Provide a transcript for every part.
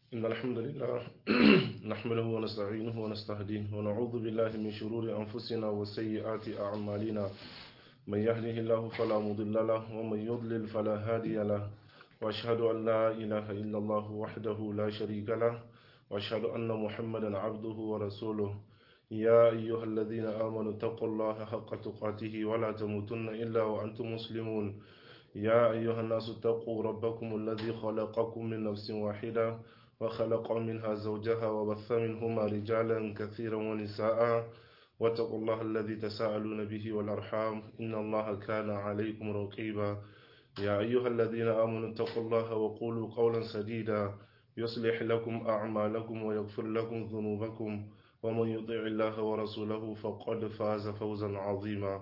إن الحمد لله نحمده ونستعينه ونستهديه ونعوذ بالله من شرور أنفسنا وسيئات أعمالنا من يهده الله فلا مضل له ومن يضلل فلا هادي له وأشهد أن لا إله إلا الله وحده لا شريك له وأشهد أن محمدا عبده ورسوله يا أيها الذين آمنوا اتقوا الله حق تقاته ولا تموتن إلا وأنتم مسلمون يا أيها الناس اتقوا ربكم الذي خلقكم من نفس واحدة وخلق منها زوجها وبث منهما رجالا كثيرا ونساء واتقوا الله الذي تساءلون به والأرحام إن الله كان عليكم رقيبا يا أيها الذين آمنوا اتقوا الله وقولوا قولا سديدا يصلح لكم أعمالكم ويغفر لكم ذنوبكم ومن يطع الله ورسوله فقد فاز فوزا عظيما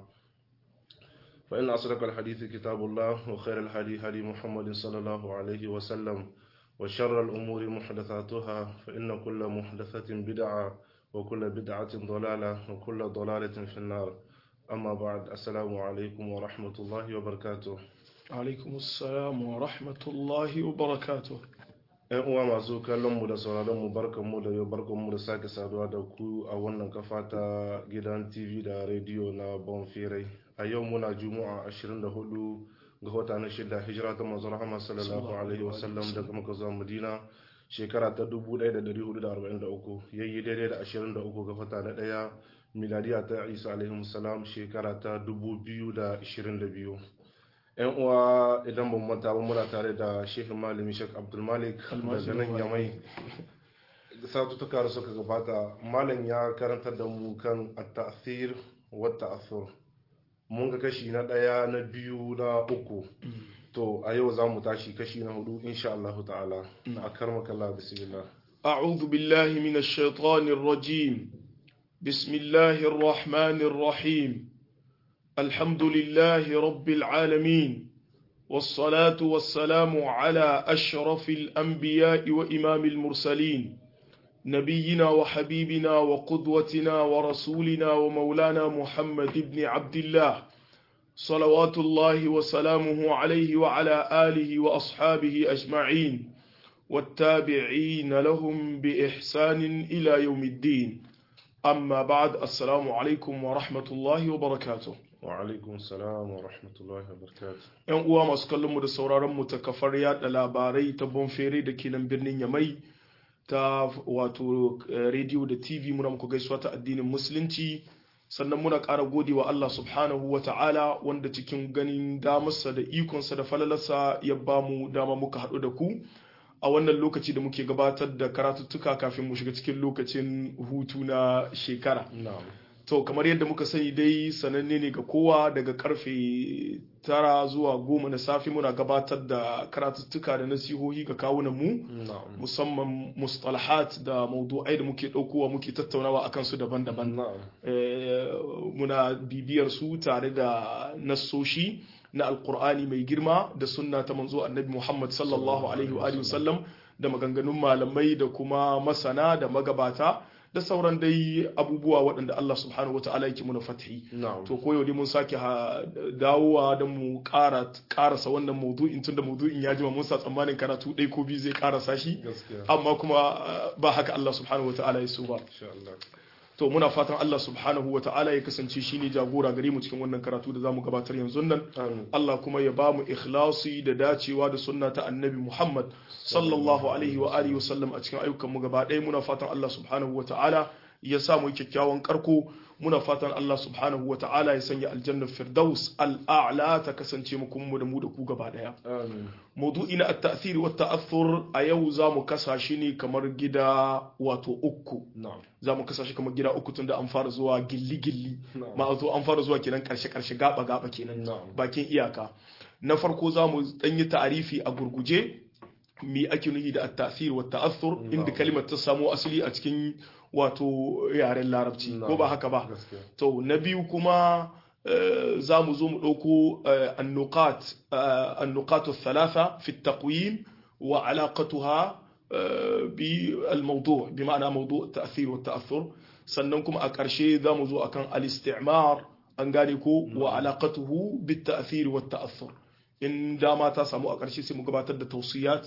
فإن أصدق الحديث كتاب الله وخير الهدي هدي محمد صلى الله عليه وسلم وشر الأمور محدثاتها فإن كل محدثة بدعة وكل بدعة ضلالة وكل ضلالة في النار أما بعد السلام عليكم ورحمة الله وبركاته alaikum assalam wa rahmatullahi wa barakatuh ‘Yan uwa masu kallon mu da sauraron mu barkan mu da yau barkan mu da sake saduwa da ku a wannan kafa ta gidan TV da rediyo na Bonfirai. A yau muna Juma'a 24 ga wata na shida hijira ta manzon Rahama sallallahu alaihi wasallam daga Makka zuwa Madina shekara ta 1443 yayi daidai da 23 ga wata na daya miladiya ta Isa alaihi salam shekara ta 2022. yan uwa idan ban manta ba muna tare da shehu malami shek abdulmalik daga nan yamai satutuka da suka gabata malam ya karantar da mu kan at-ta'thir wa ta'athur mun ga kashi na daya na biyu na uku to a yau za mu tashi kashi na hudu insha Allah ta'ala a karmaka Allah bismillah أعوذ بالله من الشيطان الرجيم بسم الله الرحمن الرحيم الحمد لله رب العالمين والصلاة والسلام على أشرف الأنبياء وإمام المرسلين نبينا وحبيبنا وقدوتنا ورسولنا ومولانا محمد بن عبد الله صلوات الله وسلامه عليه وعلى آله وأصحابه أجمعين والتابعين لهم بإحسان إلى يوم الدين أما بعد السلام عليكم ورحمة الله وبركاته wa alaikun salam wa rahmatullahi wa barakatuh yan uwa masu kallon mu da sauraron mu ta kafar yada labarai ta bonfere da ke nan birnin yamai ta wato rediyo da tv muna muku gaisuwa ta addinin musulunci sannan muna ƙara gode wa Allah subhanahu wa ta'ala wanda cikin ganin damarsa da ikonsa da falalarsa ya ba mu dama muka haɗu da ku a wannan lokaci da muke gabatar da karatuttuka kafin mu shiga cikin lokacin hutu na shekara na'am to kamar yadda muka sani dai sananne ne ga kowa daga karfe tara zuwa goma na safe muna gabatar da karatuttuka da nasihohi ga kawunan mu na'am musamman mustalahat da maudu'ai da muke ɗaukowa muke tattaunawa akan su daban-daban na'am Eh, muna bibiyar su tare da nassoshi na alkur'ani mai girma da sunna ta manzo annabi muhammad sallallahu alaihi wa alihi wasallam da maganganun malamai da kuma masana da magabata da sauran dai abubuwa waɗanda Allah subhanahu wa ta'ala yake muna fathi na'am to koyo dai mun sake ha- dawowa don mu ƙara ƙarasa wannan maudu'in tunda maudu'in ya jima mun sa tsammanin karatu ɗai ko biyu zai ƙarasa shi gaskiya amma kuma uh, ba haka Allah subhanahu wa ta'ala ya so ba insha Allah to muna fatan Allah subhanahu wa ta'ala ya kasance shine jagora gare mu cikin wannan karatu da zamu gabatar yanzu nan amin Allah kuma ya bamu ikhlasi da dacewa da sunna ta annabi Muhammad sallallahu alaihi wa alihi wasallam a cikin ayyukan mu gaba ɗaya muna fatan Allah subhanahu wa ta'ala ya sa mu kyakkyawan karko muna fatan Allah subhanahu wa ta'ala ya sanya aljannar firdaus al'a'la ta kasance mu kuma mu da mu da ku gaba ɗaya amin maudu'i na at-ta'thir wa ta'athur a yau za mu kasa shi ne kamar gida wato uku na'am za mu kasa shi kamar gida uku tunda an fara zuwa gilli-gilli Na'am. ma'azo an fara zuwa kenan karshe-karshe gaba-gaba kenan Na'am. bakin iyaka na farko za mu yi ta'arifi a gurguje mi ake nuhi da at-ta'thir wa ta'athur inda Na'am. kalimar ta samo asali a cikin wato yaren larabci ko Na'am. ba haka ba gaskiya to na biyu kuma eh, za mu zo mu ɗauko eh, annuqat eh, annukatu thalatha fi taqwim wa alaqatuha eh, bi al-mawdu' bi ma'ana mawdu' ta'thir wa ta'athur sannan kuma a ƙarshe za mu zo akan al-istimar an gane ko wa alaqatuhu bit ta'thir wa ta'athur in dama ta samu a ƙarshe sai mu gabatar da tausiyat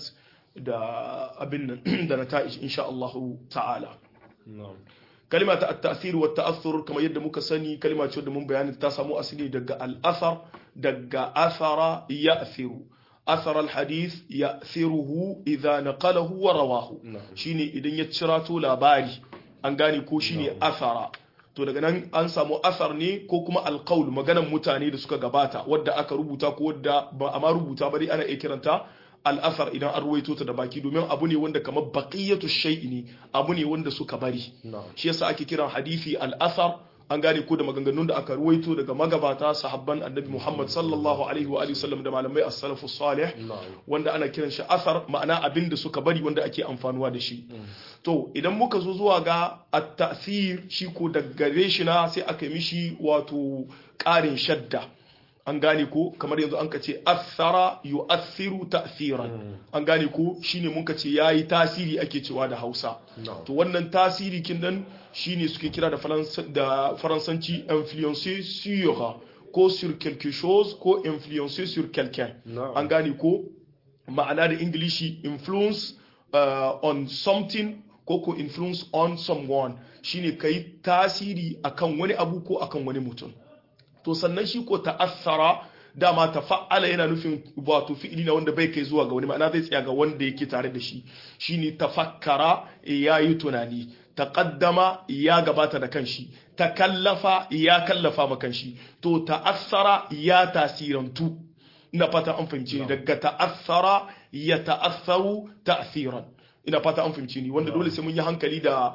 da abin nan da nata'ij insha Allah ta'ala na'am kalima ta at-ta'thir wa ta'athur kamar yadda muka sani kalima ce da mun bayani ta samu asali daga al-athar daga athara ya'thiru athar al-hadith ya'thiruhu idha naqalahu wa rawahu na'am shine idan ya cirato labari an gane ko shine athara to daga nan an samu athar ne ko kuma alqaul maganan mutane da suka gabata wadda aka rubuta ko wadda ba a ma rubuta ba dai ana iya kiranta al'athar idan an ruwaito ta da baki domin abu ne wanda kamar baqiyatu shay'i ne abu ne wanda suka bari na'am shi yasa ake kiran hadisi al'athar an gane ko da maganganun da aka ruwaito daga magabata sahabban annabi Muhammad sallallahu alaihi wa alihi wasallam da malamai as-salafu salih na'am wanda ana kiran shi athar ma'ana abin da suka bari wanda ake amfanuwa da shi to idan muka zo zuwa ga at-ta'thir shi ko daga gare shi na sai aka yi mishi wato ƙarin shadda an gane ko kamar yanzu an ka ce athara yu'athiru ta'thiran an gane ko shine mun ka ce yayi tasiri ake cewa da Hausa na'am to wannan tasiri kin nan shine suke kira da faransa da faransanci influencer sur ko sur quelque chose ko influencer sur quelqu'un na'am an gane ko ma'ana da ingilishi influence uh, on something ko ko influence on someone shine kai tasiri akan wani abu ko akan wani mutum to sannan shi ko ta'assara dama tafa'ala yana nufin wato fi'ili na wanda bai kai zuwa ga wani ma'ana zai tsaya ga wanda yake tare da shi shine tafakkara ya yi tunani taqaddama ya gabata da kanshi takallafa ya kallafa ma kanshi to ta'assara ya tasirantu ina fata an fahimci ni daga ta'assara ya ta'assaru ta'siran ina fata an fahimci ni wanda dole sai mun yi hankali da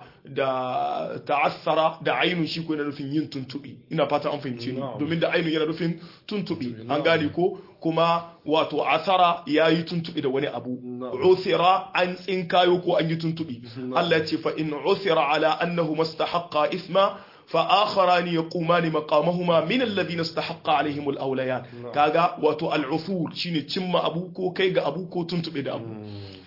da ta'assara da ainun shi ko yana nufin yin tuntubi ina fata an fahimci ni Na'am. domin da ainun yana nufin tuntubi an Na'am. gane ko kuma wato asara ya yi tuntubi da wani abu Na'am. usira an tsinkayo ko an yi tuntubi Na'am. Allah ya ce fa in usira ala annahu mastahaqqa isma فآخران يقومان مقامهما من الذين استحق عليهم الأوليان نعم. كاغا واتو العثور شيني تشم أبو كو كيغا أبو كو تنتبه da abu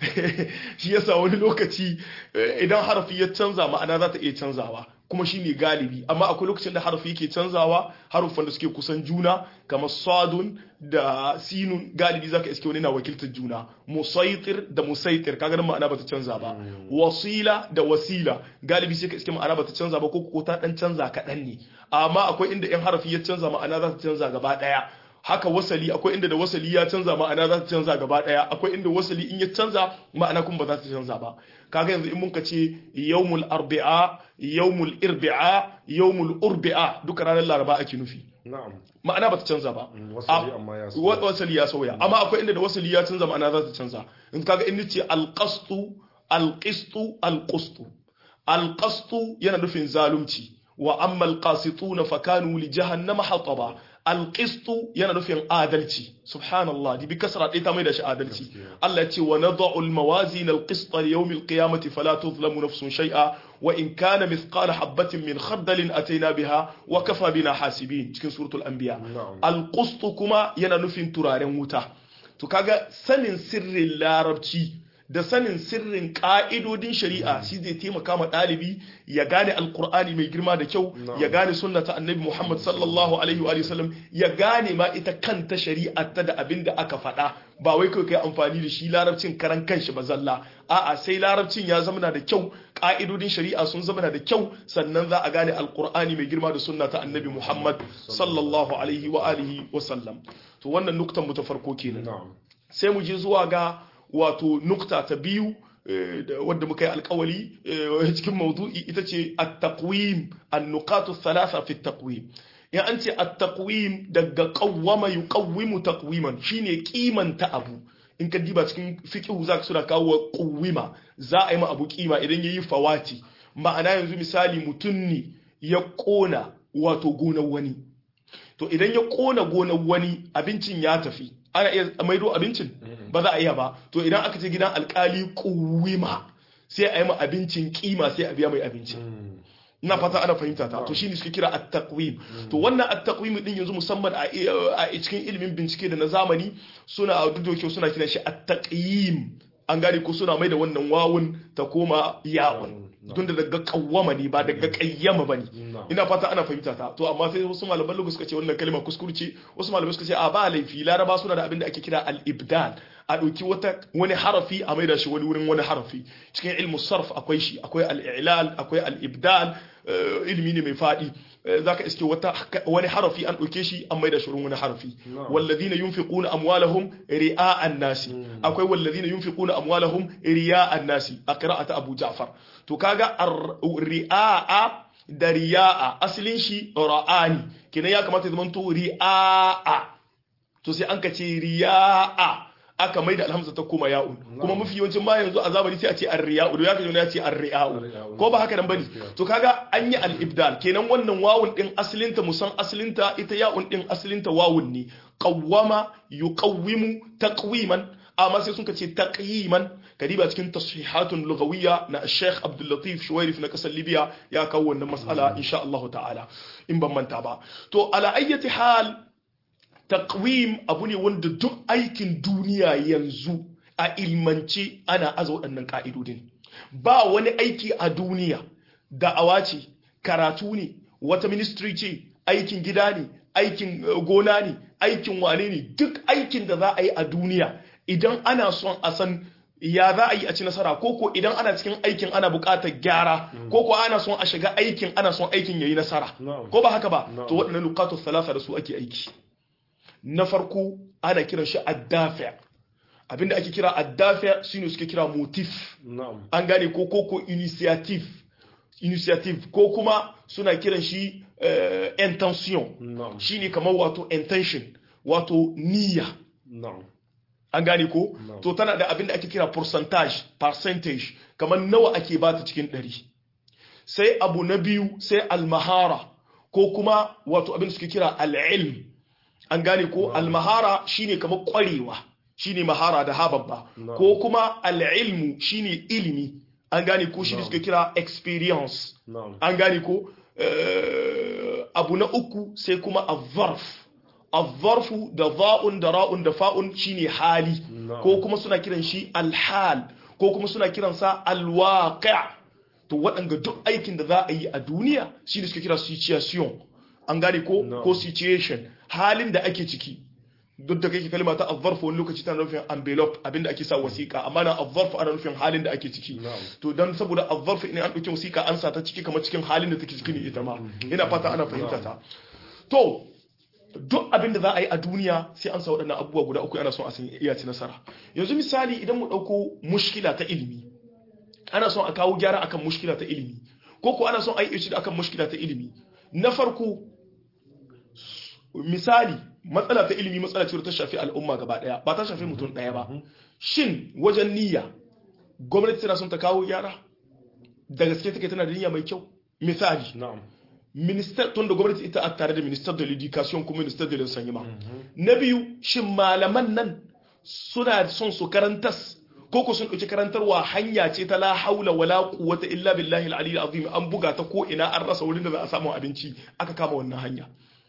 shi yasa wani lokaci eh, idan harafi ya canza ma'ana za ta iya canzawa kuma shi ne galibi amma akwai lokacin da harafi yake canzawa haruffan da suke kusan juna kamar sadun da sinun galibi zaka iske wani na wakiltar juna musaitir da musaitir kaga nan ma'ana bata canza ba wasila da wasila galibi sai ka iske ma'ana bata canza ba ko ko ta dan canza kaɗan ne amma akwai inda in harafi ya canza ma'ana za ta canza gaba ɗaya haka wasali akwai inda da wasali ya canza ma'ana za ta canza gaba daya akwai inda wasali in ya canza ma'ana kuma ba za ta canza ba kaga yanzu in mun ka ce yawmul arbi'a yawmul irbi'a yawmul urbi'a duka ranar laraba ake nufi na'am ma'ana ba ta canza ba wasali amma ya wa- wasali ya sauya amma akwai inda da wasali ya canza ma'ana za ta canza in kaga in nace alqastu alqistu alqustu alqastu yana nufin zalunci wa amma alqasituna fakanu li jahannama hataba alqistu yana nufin adalci subhanallah di bi kasra dai ta mai da shi adalci Allah ya ce wa nad'u almawazin alqista li yawm alqiyamati fala tuzlamu nafsun shay'a wa in kana mithqala habatin min khardalin ataina biha wa kafa bina hasibin cikin suratul anbiya Na'am. alƙustu kuma yana nufin turaren wuta to kaga sanin sirrin larabci da sanin sirrin ƙa'idodin shari'a shi zai taimaka ma ɗalibi ya gane alƙur'ani mai girma da kyau Na'am. ya gane sunna ta annabi muhammad sallallahu alaihi wa sallam ya gane ma ita kanta shari'a ta da abin da aka faɗa ba wai kai kai amfani da shi larabcin karan kanshi ba zalla a'a sai larabcin ya zama da kyau ƙa'idodin shari'a sun zama da kyau sannan za a gane alƙur'ani mai girma da sunna ta annabi muhammad sallallahu alaihi wa alihi wa sallam to wannan nuktan mu ta farko kenan na'am sai mu je zuwa ga wato nukta ta biyu eh, da- wadda muka yi alkawali eh, cikin maudu'i ita ce at-taqwim an-nuqatu thalatha fi at-taqwim in an ce at-taqwim daga qawwama yuqawwimu taqwiman shine kimanta abu in ka diba cikin fiqhu zaka suna kawo quwwima za a yi ma abu kima idan yayi fawati ma'ana yanzu misali mutum ne ya kona wato gonar wani to idan ya kona gonar wani abincin ya tafi ana iya maido abincin ba za a iya ba to idan aka ce gidan alkali kuwima sai a yi ma abincin kima sai a biya mai abincin ina fata ana fahimta ta to shine suke kira at-taqwim to wannan at-taqwim din yanzu musamman a a cikin ilimin bincike da na zamani suna dudoke suna kiran shi at-taqyim an gane ko suna mai da wannan wawun ta koma yawun tun da daga kawwama ne ba daga kayyama bane ina fata ana fahimta ta to amma sai wasu malaman lugu suka ce wannan kalma kuskurce wasu malamai suka ce a ba laifi laraba suna da abin da ake kira al-ibdal a ɗauki wata wani harafi a maida shi wani wurin wani harafi cikin ilmu sarf akwai shi akwai al-i'lal akwai al-ibdal ilimi ne mai faɗi zaka iske wata wani harafi an ɗauke shi an maida shi wurin wani harafi walladhina yunfiquna amwalahum ri'a'an nasi akwai walladhina yunfiquna amwalahum riya'an nasi a qira'ata Abu Ja'far to kaga ri'a da riya'a asalin shi ra'ani kenan ya kamata ya zama to ri'a to sai an ka ce riya'a aka mai da alhamza ta koma ya'un kuma mafi yawancin ma yanzu a zamani sai a ce ar-riya'u da ya kaje ya ce ar-riya'u ko ba haka nan bane to kaga an yi al-ibdal kenan wannan wawun din asalinta musan asalinta ita ya'un din asalinta wawun ne qawwama yuqawwimu taqwiman amma sai sun ce taqyiman kadiba cikin tashihatun lughawiyya na Sheikh Abdul Latif Shuwairif na kasar Libya ya kawo wannan mas'ala insha Allah ta'ala in ban manta ba to ala ayyati hal taqwim abu ne wanda duk aikin duniya yanzu a ilmance ana aza waɗannan ka'idodin ba wani aiki a duniya da'awa ce karatu ne wata ministry ce aikin gida ne aikin gona ne aikin wane ne duk aikin da za a yi a duniya idan ana son a san ya za a yi a ci nasara koko idan ana cikin aikin ana buƙatar gyara koko ana son a shiga aikin ana son aikin yayi nasara ko ba haka ba to waɗannan luqatu thalatha da su ake aiki na farko ana kiran shi addafi abinda ake kira addafi shine suke kira motif an gane ko koko initiative initiative ko kuma suna kiran shi intention shine kamar wato intention wato niyya an gane ko to tana da abin da ake kira percentage percentage kamar nawa ake bata cikin ɗari sai abu na biyu sai almahara ko kuma wato abin da suke kira al'ilm an gane ko almahara shine kamar kwarewa shine mahara da hababba ko kuma al'ilmu shine ilimi an gane ko shi suke kira experience an gane ko abu na uku sai kuma azzarf azzarfu da za'un da ra'un da fa'un shine hali ko kuma suna kiran shi alhal ko kuma suna kiransa alwaqi' to waɗanga duk aikin da za a yi a duniya shine suke kira situation an gane ko ko situation halin da ake ciki duk da kake kalma ta azzarfu wani lokaci tana nufin envelope abinda ake sa wasiƙa amma na azzarfu ana nufin halin da ake ciki to dan saboda azzarfu in an ɗauki wasiƙa an sa ta ciki kamar cikin halin da take ciki ne ita ma ina fata ana fahimta ta to duk abin da za a yi a duniya sai an sa waɗannan abubuwa guda uku ana son a san iya ci nasara yanzu misali idan mu ɗauko mushkila ta ilimi ana son a kawo gyara akan mushkila ta ilimi ko ko ana son a yi akan mushkila ta ilimi na farko misali matsala ta ilimi matsala ce ta shafi al'umma gaba daya ba ta shafi mutum daya ba shin wajen niyya gwamnati tana son ta kawo gyara da gaske take tana da niyya mai kyau misali minister tun da gwamnati ita a tare da minister de l'education kuma minister de l'enseignement na biyu shin malaman nan suna son su karantas ko ko sun ɗauki karantarwa hanya ce ta la haula wala quwwata illa billahi al-ali azim an buga ta ko ina an rasa wurin da za a samu abinci aka kama wannan hanya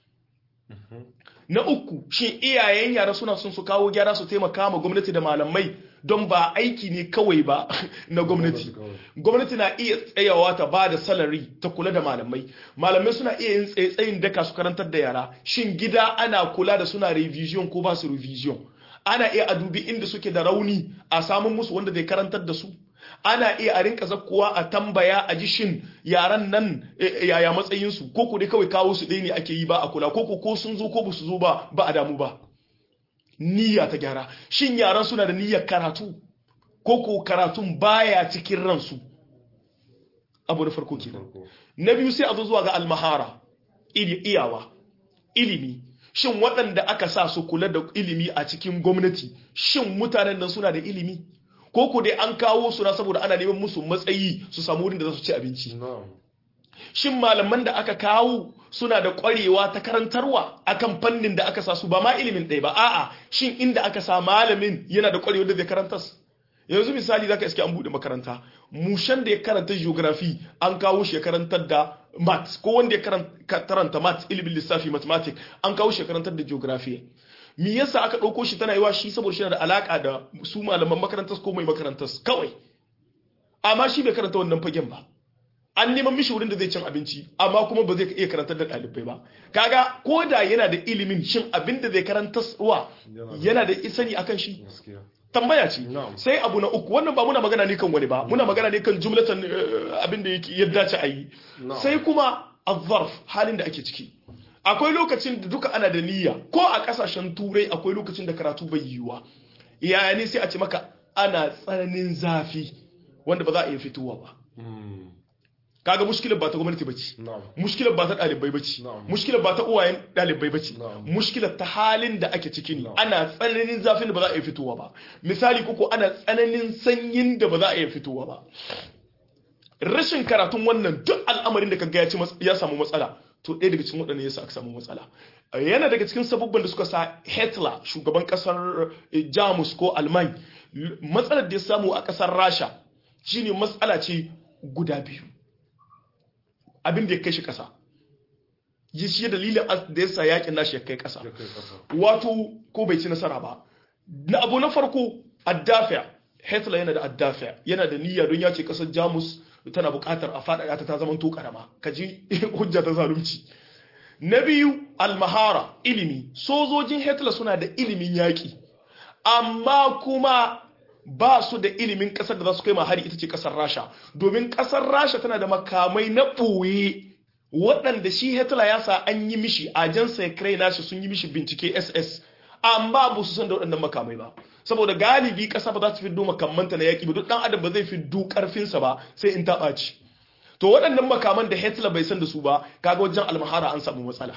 na uku shin iyayen yara suna son su kawo gyara su taimaka ma gwamnati da malamai don ba aiki ne kawai ba na gwamnati gwamnati na iya tsayawa ta ba da salari ta kula da malamai malamai suna iya yin tsaye-tsayin daka su karantar da yara shin gida ana kula da suna revision ko ba su revision ana iya a dubi inda suke da rauni a samun musu wanda zai karantar da su ana iya a rinka zakkuwa a tambaya a ji shin yaran nan yaya matsayinsu ko ku dai kawai kawo su ɗaya ne ake yi ba a kula ko ko sun zo ko ba su zo ba ba a damu ba niyya ta gyara shin yaran suna da niyyar karatu ko ko karatun baya cikin ransu abu da farko kenan na biyu sai a zo zuwa ga almahara iyawa ilimi shin waɗanda aka sa su kula da ilimi a cikin gwamnati shin mutanen nan suna da ilimi ko ku dai an kawo su na saboda ana neman musu matsayi su samu wurin da za su ci abinci shin malaman da aka kawo suna da ƙwarewa ta karantarwa akan fannin da aka sa su ba ma ilimin ɗaya ba a'a shin inda aka sa malamin yana da ƙwarewa da zai karantas yanzu misali zaka iske an buɗe makaranta mushan da ya karanta geography an kawo shi ya karantar da maths ko wanda ya karanta maths ilimin lissafi mathematics an kawo shi ya karantar da geography me yasa aka ɗauko shi tana yiwa shi saboda shi da alaka da su malaman makarantar ko mai makarantar kawai amma shi bai karanta wannan fagen ba an neman mishi wurin da zai cin abinci amma kuma ba zai iya karantar da ɗalibai ba kaga ko da yana da ilimin shin abin da zai karantar wa yana da isani akan shi tambaya ce Na'am. sai abu na uku wannan ba muna magana ne kan wani ba muna magana ne kan jumlatan eh, abin da yake ya dace a yi Na'am. sai kuma azzarf halin da ake ciki akwai lokacin da duka ana da niyya ko a kasashen turai akwai lokacin da karatu bai yiwuwa yaya ne sai a ce maka ana tsananin zafi wanda ba za a iya fitowa ba Mm. kaga mushkilar ba ta gwamnati bace Na'am. mushkilar ba ta ɗalibai bace Na'am. mushkilar ba ta uwayen ɗalibai bace Na'am. mushkilar ta halin da ake ciki ne Na'am. ana tsananin zafin da ba za a iya fitowa ba misali koko ana tsananin sanyin da ba za a iya fitowa ba rashin karatun wannan duk al'amarin da kaga ya ci mas- ya samu matsala to ɗaya daga cikin waɗannan yasa aka samu matsala yana daga cikin sabubban da suka sa Hitler shugaban ƙasar eh, Jamus ko Alman matsalar da ya samu a ƙasar Rasha shine matsala ce guda biyu abin da ya kai shi ƙasa yi shi dalilin as- da ya sa yakin nashi ya kai ƙasa Ya kai ƙasa. wato ko bai ci nasara ba na abu na farko addafiya Hitler yana da addafiya yana da niyya don ya ce kasar Jamus tana buƙatar a faɗaɗa ta ta zaman to karama kaji hujja ta zalunci na biyu almahara ilimi sojojin Hitler suna da ilimin yaƙi amma kuma ba su da ilimin ƙasar da za su kai ma hari ita ce ƙasar Rasha domin ƙasar Rasha tana da makamai na ɓoye waɗanda shi Hitler ya sa an yi mishi ajansa ya krai nashi sun yi mishi bincike SS amma ba su san da waɗannan makamai ba saboda galibi ƙasa ba za ta fiddo makamanta na yaƙi ba duk ɗan adam ba zai fiddo ƙarfinsa ba sai in ta ɓaci to waɗannan makaman da Hitler bai san da su ba kaga wajen almahara an samu matsala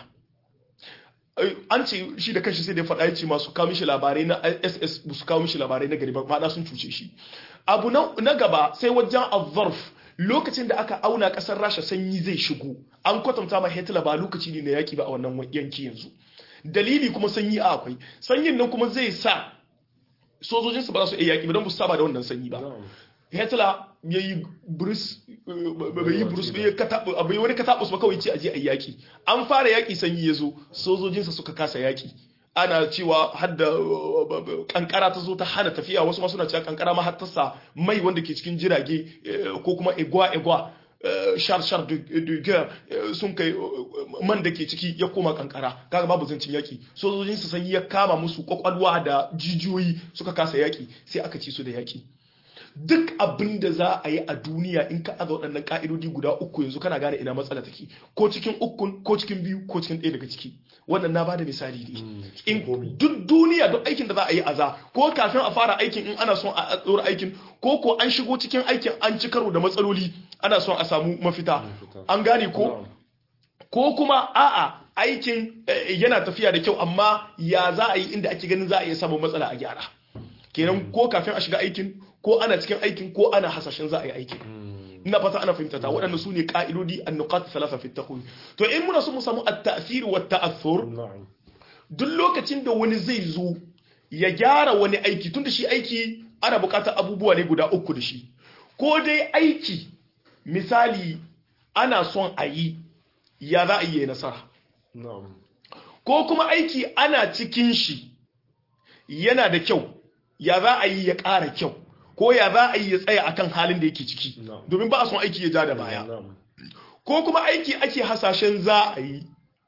Ai, an ce shi da kanshi sai da ya faɗa ya ce masu kawo mishi labarai na SS ba su kawo mishi labarai na gari ba ma'ana sun cuce shi abu na na gaba sai wajen azzarf lokacin da aka auna ƙasar Rasha sanyi zai shigo an kwatanta ma Hitler ba lokaci ne na yaki ba a wannan yanki yanzu dalili kuma sanyi a akwai sanyin nan kuma zai sa sojojinsu ba za su iya yaki ba don ba su saba da wannan sanyi ba Na'am. Hitler ya yi burus bai yi burus bai katabu bai wani katabus ba kawai ce aje a yaki an fara yaki sanyi ya zo sojojinsa suka kasa yaki ana cewa har da uh, kankara ta zo ta hana tafiya wasu ma suna cewa kankara ma har ta sa mai wanda ke cikin jirage eh, ko kuma egwa egwa eh, shar shar de de guerre eh, sun kai uh, man da ke ciki ya koma kankara kaga babu zancin yaki sojojinsu sanyi ya kama musu kwakwalwa da jijiyoyi suka kasa yaki sai aka ci su da yaki duk abin da za a yi a duniya in ka aza waɗannan ƙa'idodi guda uku yanzu kana gane ina matsala take ko cikin ukun ko cikin biyu ko cikin ɗaya daga ciki wannan na bada misali ne cikin komi. in duk duniya duk aikin da za a yi aza ko kafin a fara aikin in ana son a tsoro aikin ko ko an shigo cikin aikin an ci karo da matsaloli ana son a samu mafita Mafita. an gane ko Na'am. ko kuma a'a aikin eh, yana tafiya da kyau amma ya za a yi inda ake ganin za a iya samun matsala a gyara kenan ko kafin a shiga aikin ko ana cikin aikin ko ana hasashen za a yi aikin ina fata ana fahimta ta waɗanda su ne ƙa'idodi an-nuqat thalatha fi at to in muna so mu samu at-ta'thir wa at-ta'athur Na'am. duk lokacin da wani zai zo ya gyara wani aiki tunda shi aiki ana buƙatar abubuwa ne guda uku da shi ko dai aiki misali ana son a yi ya za a yi ya nasara Na'am. ko kuma aiki ana cikin shi yana da kyau ya za a yi ya ƙara kyau ko ya za a yi ya tsaya akan halin da yake ciki No. domin ba a son aiki ya ja da baya Na'am. ko kuma aiki ake hasashen za a yi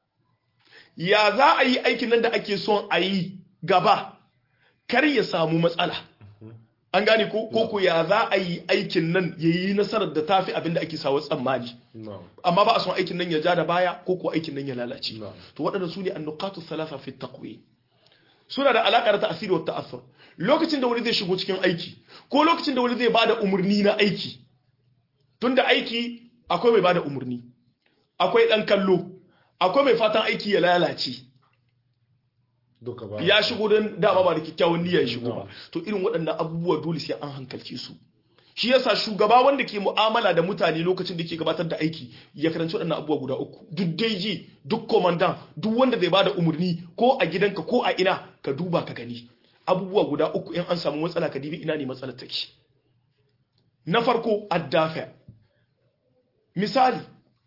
ya za a yi aikin nan da ake son a yi gaba kar ya samu matsala an gane ko ko ko ya za a yi aikin nan ya yi nasarar da tafi abin da ake sawa tsammani Na'am. amma ba a son aikin nan ya ja da baya ko ko aikin nan ya lalace Na'am. to waɗanda su ne annukatu thalatha fi taqwi suna da alaƙa da ta'asiri wa ta'assur lokacin da wani zai shigo cikin aiki ko lokacin da wani zai bada umarni na aiki tunda aiki akwai mai bada umarni akwai dan kallo akwai mai fatan aiki ya lalace Duka ba. ya shigo don dama ba da kyakkyawan niyya ya shigo ba No. to irin waɗannan abubuwa dole sai an hankalce su shi yasa shugaba wanda ke mu'amala da mutane lokacin da ke gabatar da aiki ya karanci waɗannan abubuwa guda uku duk daiji duk komandan duk wanda zai bada umarni ko a gidanka ko a ina ka duba ka gani abubuwa guda uku in an samu matsala ka dibi ina ne matsalar take na farko addafa misali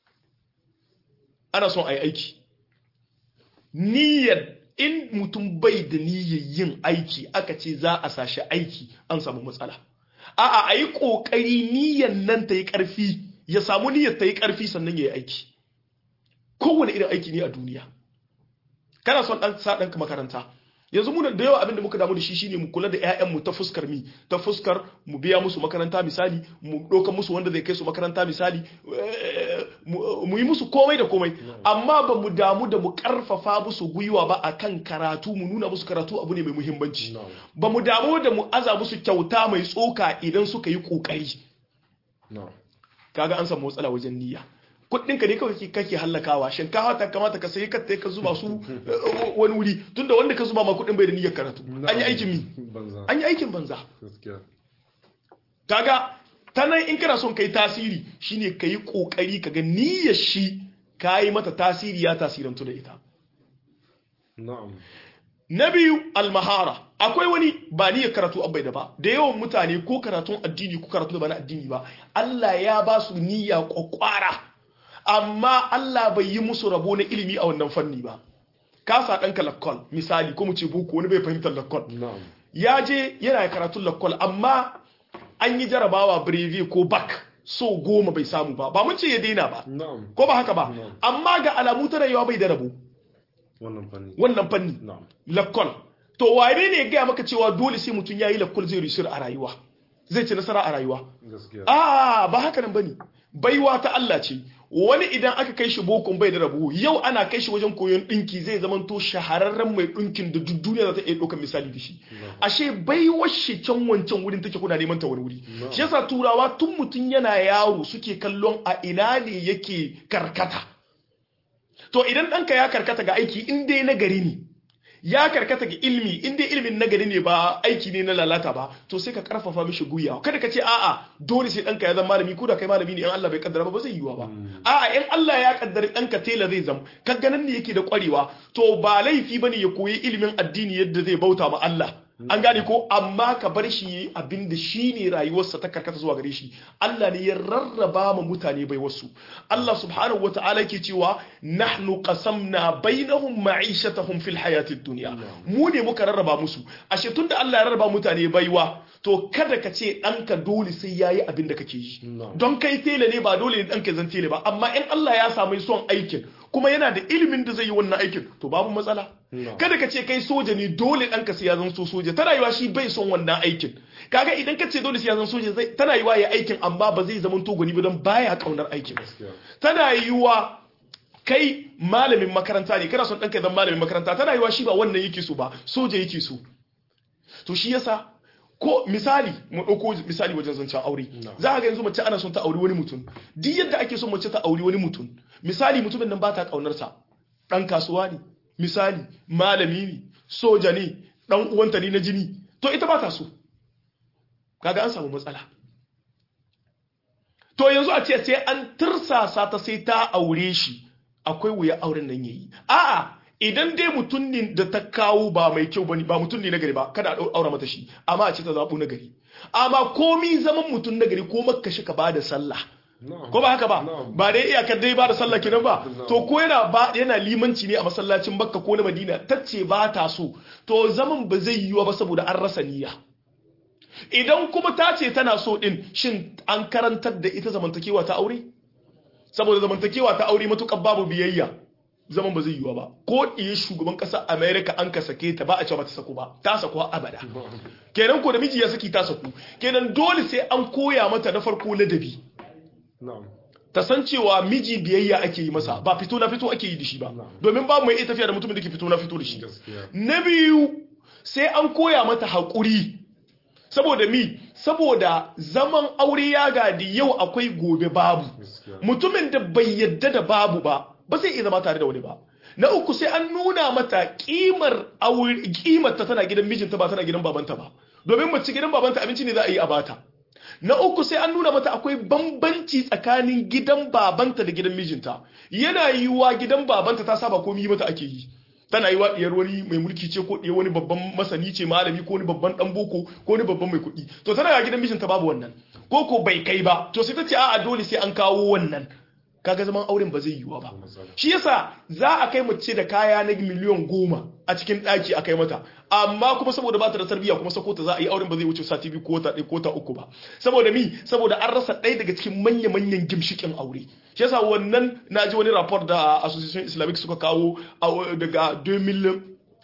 ana son a yi aiki niyyar in mutum bai da niyyar yin aiki aka ce za a sashi aiki an samu matsala a'a a yi ƙoƙari niyyar nan ta yi ƙarfi ya samu niyyar ta yi ƙarfi sannan ya yi aiki kowane irin aiki ne a duniya kana son ɗan sa ɗanka makaranta yanzu mu da yawa abin da muka damu da shi shine mu kula da ƴaƴan mu ta fuskar mi ta fuskar mu biya musu makaranta misali mu ɗauka musu wanda zai kai su makaranta misali mu yi musu komai da komai amma ba mu damu da mu karfafa musu gwiwa ba akan karatu mu nuna musu karatu abu ne mai muhimmanci ba mu damu da mu aza musu kyauta mai tsoka idan suka yi kokari kaga an samu matsala wajen niyya kuɗin ka ne kawai kake hallakawa shinkafa ta kamata ka sayi ka ka zuba su wani wuri tunda wanda ka zuba ma kuɗin bai da niyyar karatu an yi aikin mi an yi aikin banza kaga ta nan in kana son kai tasiri shine ka yi kokari ka ga niyyar shi ka yi mata tasiri ya tasirantu da ita na biyu almahara akwai wani ba niyyar karatu abai da ba da yawan mutane ko karatun addini ko karatu da ba na addini ba Allah ya ba su niyya kwakwara amma Allah bai yi musu rabo na ilimi a wannan fanni ba ka sa ɗanka lakkol misali ko mu ce boko wani bai fahimtar lakkol ya je yana karatun lakkol amma an yi jarabawa brevi ko bak so goma bai samu ba ba mun ce ya daina ba ko ba haka ba amma ga alamu ta rayuwa bai da rabo wannan fanni lakkol to wane ne ya gaya maka cewa dole sai mutum ya yi lakkol zai rishir a rayuwa zai ci nasara a rayuwa a ba haka nan bane baiwa ta Allah ce wani idan aka kai shi bokon bai da rabu yau ana kai shi wajen koyon dinki zai zamanto shahararren mai dinkin da duk duniya za ta iya ɗaukar misali da shi ashe baiwar shi can wancan wurin take kuna neman ta wani wuri shi yasa turawa tun mutum yana yaro suke kallon a ina ne yake karkata to idan ɗanka ya karkata ga aiki in dai na gari ne ya karkata ga ilmi in dai ilmin nagari ne ba aiki ne na lalata ba to sai ka karfafa mishi guya kada ka ce a'a dole sai ɗanka ya zama malami ko da kai malami ne in Allah bai kaddara ba ba zai yiwa ba a'a in Allah ya kaddara ɗanka tela zai zama ka ganin ne yake da kwarewa to ba laifi bane ya koyi ilimin addini yadda zai bauta ma Allah an gane ko amma ka bar shi yi abin da shi ne rayuwarsa ta karkata zuwa gare shi Allah ne ya rarraba ma mutane bai wasu Allah subhanahu wa ta'ala ke cewa nahnu qasamna bainahum ma'ishatahum fil hayatid dunya mu ne muka rarraba musu ashe tunda Allah ya rarraba mutane baiwa to kada ka ce ɗanka dole sai yayi abin da kake yi don kai tele ne ba dole ne ɗanka zan tele ba amma in Allah ya samu son aikin kuma yana da ilimin da zai yi wannan aikin to babu matsala kada ka ce kai soja ne dole ɗanka sai ya zan so soja tana yiwa shi bai son wannan aikin kaga idan ka ce dole sai ya zan soja zai tana yiwa ya aikin amma ba zai zama to gwani ba don baya kaunar aikin tana yiwa kai malamin makaranta ne kana son ɗanka zan malamin makaranta tana yiwa shi ba wannan yake so ba soja yake so to shi yasa ko misali mu ɗauko misali wajen zancen aure za a ga yanzu mace ana son ta auri wani mutum duk yadda ake son mace ta auri wani mutum misali mutumin nan ba ta ƙaunarsa ɗan kasuwa ne misali malami ne soja ne ɗan uwanta ne na jini to ita ba ta so kaga an samu matsala to yanzu a ce sai an tirsasa ta sai ta aure shi akwai wuya auren nan yayi a'a idan dai mutum ne da ta kawo ba mai kyau bane ba mutum ne nagari ba kada a aura mata shi amma a ce ta zabu nagari amma komi zaman mutum nagari ko makka shi ka bada sallah ko ba haka ba ba dai iyakar dai ba da sallah kenan ba to ko yana ba yana limanci ne a masallacin Makka ko na Madina tace ba ta so to zaman ba zai yiwa ba saboda an rasa niyya idan kuma ta ce tana so din shin an karantar da ita zamantakewa ta aure saboda zamantakewa ta aure matukar babu biyayya zaman ba zai yiwa ba ko iya shugaban ƙasar America an ka sake ta ba a ce ba ta sako ba ta sako abada kenan ko da miji ya saki ta sako kenan dole sai an koya mata na farko ladabi ta san cewa miji biyayya ake yi masa ba fito na fito ake yi da shi ba domin ba mai iya tafiya da mutumin da ke fito na fito da shi na biyu sai an koya mata haƙuri saboda mi saboda zaman aure ya gadi yau akwai gobe babu mutumin da bai yadda da babu ba ba zai iya zama tare da wani ba na uku sai an nuna mata kimar aure kimar ta tana gidan mijinta ba tana gidan babanta ba domin mace gidan babanta abinci ne za a yi a bata na uku sai an nuna mata akwai bambanci tsakanin gidan babanta da gidan mijinta yana yiwuwa gidan babanta ta saba komai mata ake yi tana yiwa diyar wani mai mulki ce ko diyar wani babban masani ce malami ko wani babban dan boko ko wani babban mai kuɗi to tana ga gidan mijinta babu wannan ko ko bai kai ba to sai ta ce a'a dole sai an kawo wannan kaga zaman auren ba zai yiwa ba shi yasa za a kai mace da kaya na miliyan goma a cikin ɗaki a kai mata amma kuma saboda ba ta da tarbiyya kuma sako ta za a yi auren ba zai wuce sati biyu ko ta ɗaya ko ta uku ba saboda mi saboda an rasa ɗaya daga cikin manya-manyan gimshikin aure shi yasa wannan na ji wani rapport da association islamic suka kawo daga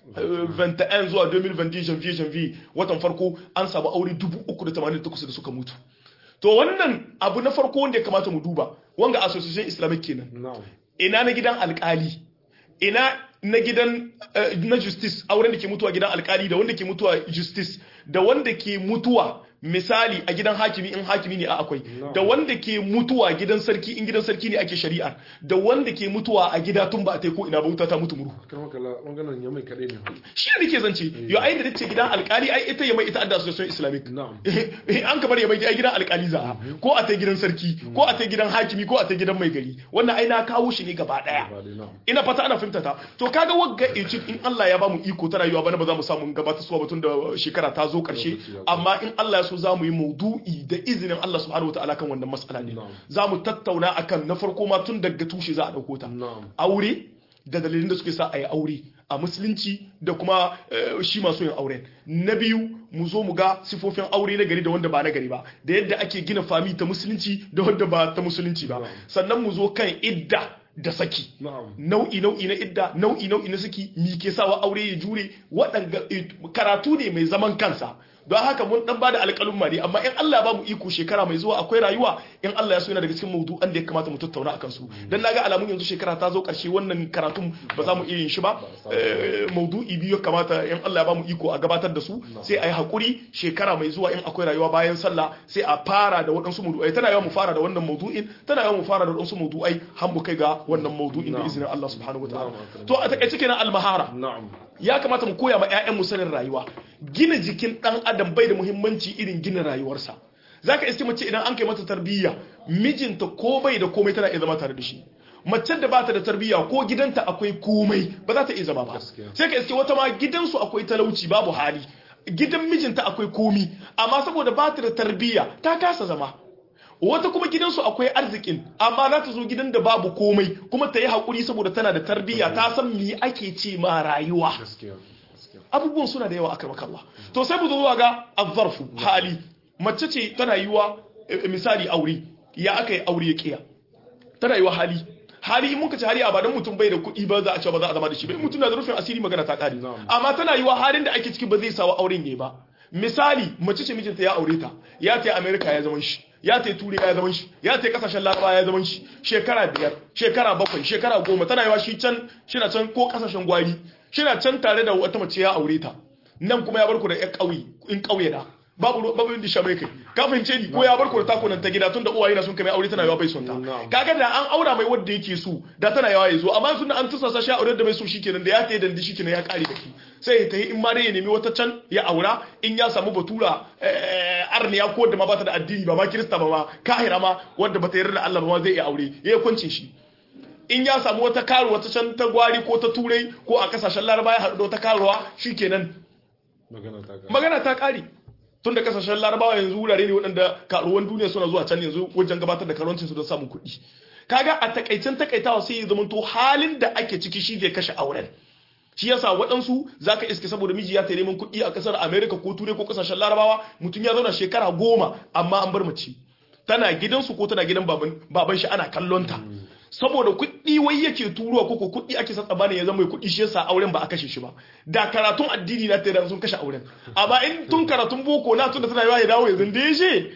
21 zuwa 2020 janvier janvier watan farko an samu aure 388 da suka mutu to wannan abu na farko wanda ya kamata mu duba wanga association islamic kenan na'am ina na gidan alkali ina na gidan eh, na justice auren da ke mutuwa gidan alkali da wanda ke mutuwa justice da wanda ke mutuwa misali a gidan hakimi in hakimi ne a akwai No. da wanda ke mutuwa gidan sarki in gidan sarki ne ake shari'ar da wanda ke mutuwa a gida tun ba a ko ina ba wuta ta mutu muru kan makala maganar ya mai kaɗai ne shi ne nake zance yo ai da nace gidan alkali ai ita ya mai ita adda association islamic na'am an kamar ya bai gidan alkali za a ko a ta gidan sarki ko a ta gidan hakimi ko a ta gidan mai gari wannan ai na kawo shi ne gaba daya ba dai na'am ina fata ana fahimta ta to kaga wagga Egypt in Allah ya bamu iko ta rayuwa bana ba za mu samu gabata suwa batun da shekara ta zo karshe Lokaci ya zo. amma in Allah ya so za mu yi maudu'i da izinin Allah subhanahu wataala kan wannan mas'ala ne Na'am. za mu tattauna akan na farko ma tun daga tushe za a dauko ta na'am aure da dalilin da suke sa a yi aure a musulunci da kuma eh, shi masu yin auren na biyu mu zo mu ga sifofin aure na gari da wanda ba na gari ba da yadda ake gina fami ta musulunci da wanda ba ta musulunci ba Na'am. sannan mu zo kan idda da saki na'am nau'i nau'i na idda nau'i nau'i na saki mi ke sawa aure ya jure waɗanga eh, karatu ne mai zaman kansa don haka mun dan bada alƙalumma ne amma in Allah ya ba mu iko shekara mai zuwa akwai rayuwa in Allah ya so yana daga cikin maudu'an da ya kamata mu tattauna akan su dan naga alamun yanzu shekara ta zo ƙarshe wannan karatun ba za mu iya yin shi ba Eh, maudu'i biyu ya kamata in Allah ya ba mu iko a gabatar da su sai a yi hakuri shekara mai zuwa in akwai rayuwa bayan sallah sai a fara da waɗansu maudu'ai tana yawa mu fara da wannan maudu'in tana yawa mu fara da waɗansu maudu'ai har mu kai ga wannan maudu'in da Na'am. izinin Allah subhanahu wa ta'ala Na'am. to a takaice kenan almahara na'am ya kamata mu koya ma 'ya'yanmu sanin rayuwa gina jikin ɗan adam bai da muhimmanci irin gina rayuwarsa zaka iske mace idan an kai mata tarbiyya mijinta ko bai da komai tana iya zama tare da shi mace da bata da tarbiyya ko gidanta akwai komai ba za ta iya zama ba Gaskiya. sai ka iske wata ma gidansu akwai talauci babu hali gidan mijinta akwai komi amma saboda bata da tarbiyya ta kasa zama wata kuma gidansu akwai arzikin amma za ta zo gidan da babu komai kuma ta yi haƙuri saboda tana da tarbiyya ta san me ake ce ma rayuwa gaskiya gaskiya abubuwan suna da yawa a karmakalla to sai mu zo zuwa ga azzarfu hali mace ce tana yiwa eh, misali aure ya aka yi aure ya kiya tana yiwa hali hali in muka ci hali a ba dan mutum bai da kuɗi ba za a ce ba za a zama da shi ba in mutum na da rufin asiri magana ta ƙare Na'am. amma tana yiwa halin da ake ciki ba zai sawa auren yayi ba misali mace ce mijinta ya aure ta ya ta America ya zaman shi ya ta turai ya zaman shi ya ta kasashen laraba ya zaman shi shekara biyar shekara bakwai shekara goma tana yiwa shi can shina can ko kasashen gwari shina can tare da wata mace ya aure ta nan kuma ya bar ku da ƴan ƙauye in ƙauye da babu ruwa- babu inda shamai kai ka fahimce ni ko ya bar ku da takunan ta gida tunda uwaye na sun kai mai aure tana yawa bai son ta Na'am. kaga da an aura mai wanda yake so da tana yawa ya zo amma sun an tusa sa shi aure da bai so shikenan da ya tayi dandi shikenan ya kare da ki sai ya tayi in ma dai ya nemi wata can ya aura in ya samu batura eh, arniya ko da ma bata da addini ba ma kirista ba ma kahira ma wanda bata yarda da Allah ba ma zai iya aure ya kwance shi in ya samu wata karuwa ta can ta gwari ko ta turai ko a kasashen laraba ya haɗu da wata karuwa shikenan magana ta ga magana ta kare tun da kasashen larabawa yanzu wurare ne waɗanda karuwan duniya suna zuwa can yanzu wajen gabatar da karuwancin su don samun kuɗi kaga a takaicen takaitawa sai ya zamanto halin da ake ciki shi zai kashe auren shi yasa waɗansu zaka iske saboda miji ya ta neman kuɗi a ƙasar america ko turai ko kasashen larabawa mutum ya zauna shekara goma amma an bar mace tana gidansu ko tana gidan baban baban shi ana kallon ta saboda kuɗi wai yake turuwa ko ko kuɗi ake sa tsabanin ya zama mai kuɗi shi yasa auren ba a kashe shi ba da karatun addini na tare sun kashe auren amma in tun karatun boko na tun da tana yawa ya dawo yanzu da ya je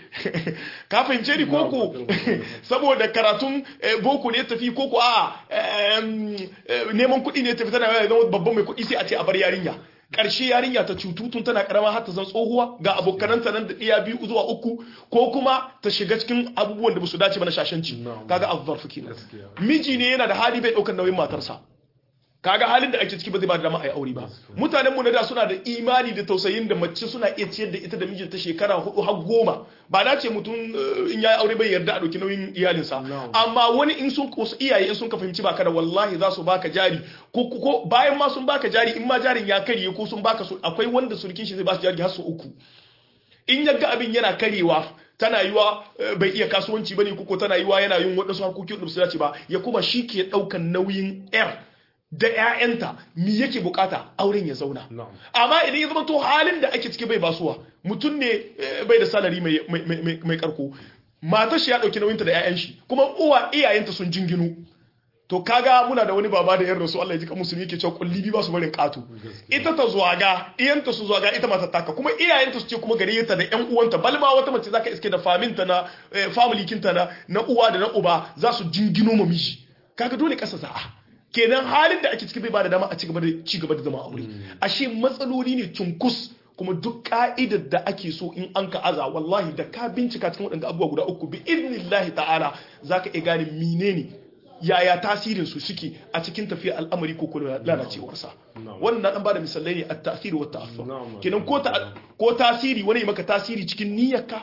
ka fahimce ni koko saboda karatun eh, boko ne ya tafi koko a em, eh, neman kuɗi ne ya tafi tana yawa ya zama babban mai kuɗi sai a ce a bar yarinya ƙarshe yarinya ta cutu tun tana karama har ta zan tsohuwa ga abokananta nan da ɗiya biyu zuwa uku ko kuma ta shiga cikin abubuwan da ba su dace ba na shashanci Na'am. kaga azzarfu kenan Gaskiya. miji ne yana da hali bai ɗaukar nauyin matarsa kaga halin da ake ciki ba zai ba da dama a yi aure ba mutanen mu na da suna da imani da tausayin da mace suna iya ciyar da ita da mijinta shekara hudu har goma ba na ce mutum eh, in yayi aure bai yarda a ɗauki nauyin iyalinsa No. amma wani in sun wasu iyaye in sun ka fahimci baka da wallahi za su baka jari ko ko- ko bayan ma sun baka jari in ma jarin ya karye ko sun baka su akwai wanda surkin shi zai ba su jari har su uku in yaga abin yana karewa tana yiwa eh, bai iya kasuwanci bane ko tana yiwa yana yin wadansu harkoki da su dace ba ya kuma shi ke daukan nauyin yar da ƴaƴanta mi yake bukata auren ya zauna Na'am. amma idan ya zama to halin da ake ciki bai basuwa mutum ne eh, bai da salari mai mai mai mai karko matar shi ya dauki nauyinta da ƴaƴan shi kuma uwa iyayenta sun jinginu to kaga muna da wani baba da yan rasu Allah ya ji kan musulmi yake cewa kulli bi ba su barin kato ita ta zuwaga iyanta su zuwaga ita ma ta taka kuma iyayenta su ce kuma gare ta da yan uwanta balma wata mace zaka iske da faminta na family kinta na na uwa da na uba za su jingino ma miji kaga dole kasa za'a kenan halin da ake ciki bai ba da dama a ci gaba da ci gaba da zama aure ashe matsaloli ne cunkus kuma duk ka'idar da ake so in an ka aza wallahi da ka bincika cikin waɗanda abubuwa guda uku bi idnillahi ta'ala zaka iya gane menene yaya tasirin su suke a cikin tafiyar al'amari ko kuma lalacewar sa wannan na dan bada misalai ne at-ta'thir wa ta'assur kenan ko ta ko tasiri wani maka tasiri cikin niyyarka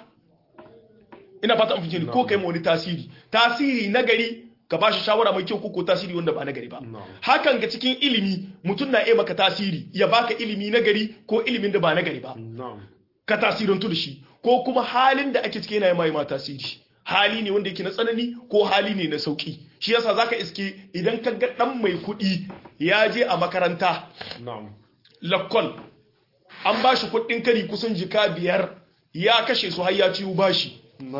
ina fata an fice ko kai ma wani tasiri tasiri nagari ka bashi shawara mai kyau ko tasiri wanda ba nagari ba hakan ga cikin ilimi mutum na iya maka tasiri ya baka ilimi nagari ko ilimin da ba nagari ba ka tasirantu da shi ko kuma halin da ake cikin yana mai ma tasiri hali ne wanda yake na tsanani ko hali ne na sauki shi yasa zaka iske idan ka ga dan mai kuɗi ya je a makaranta lakkol an ba shi kuɗin kari kusan jika biyar ya kashe su har ya ciwo bashi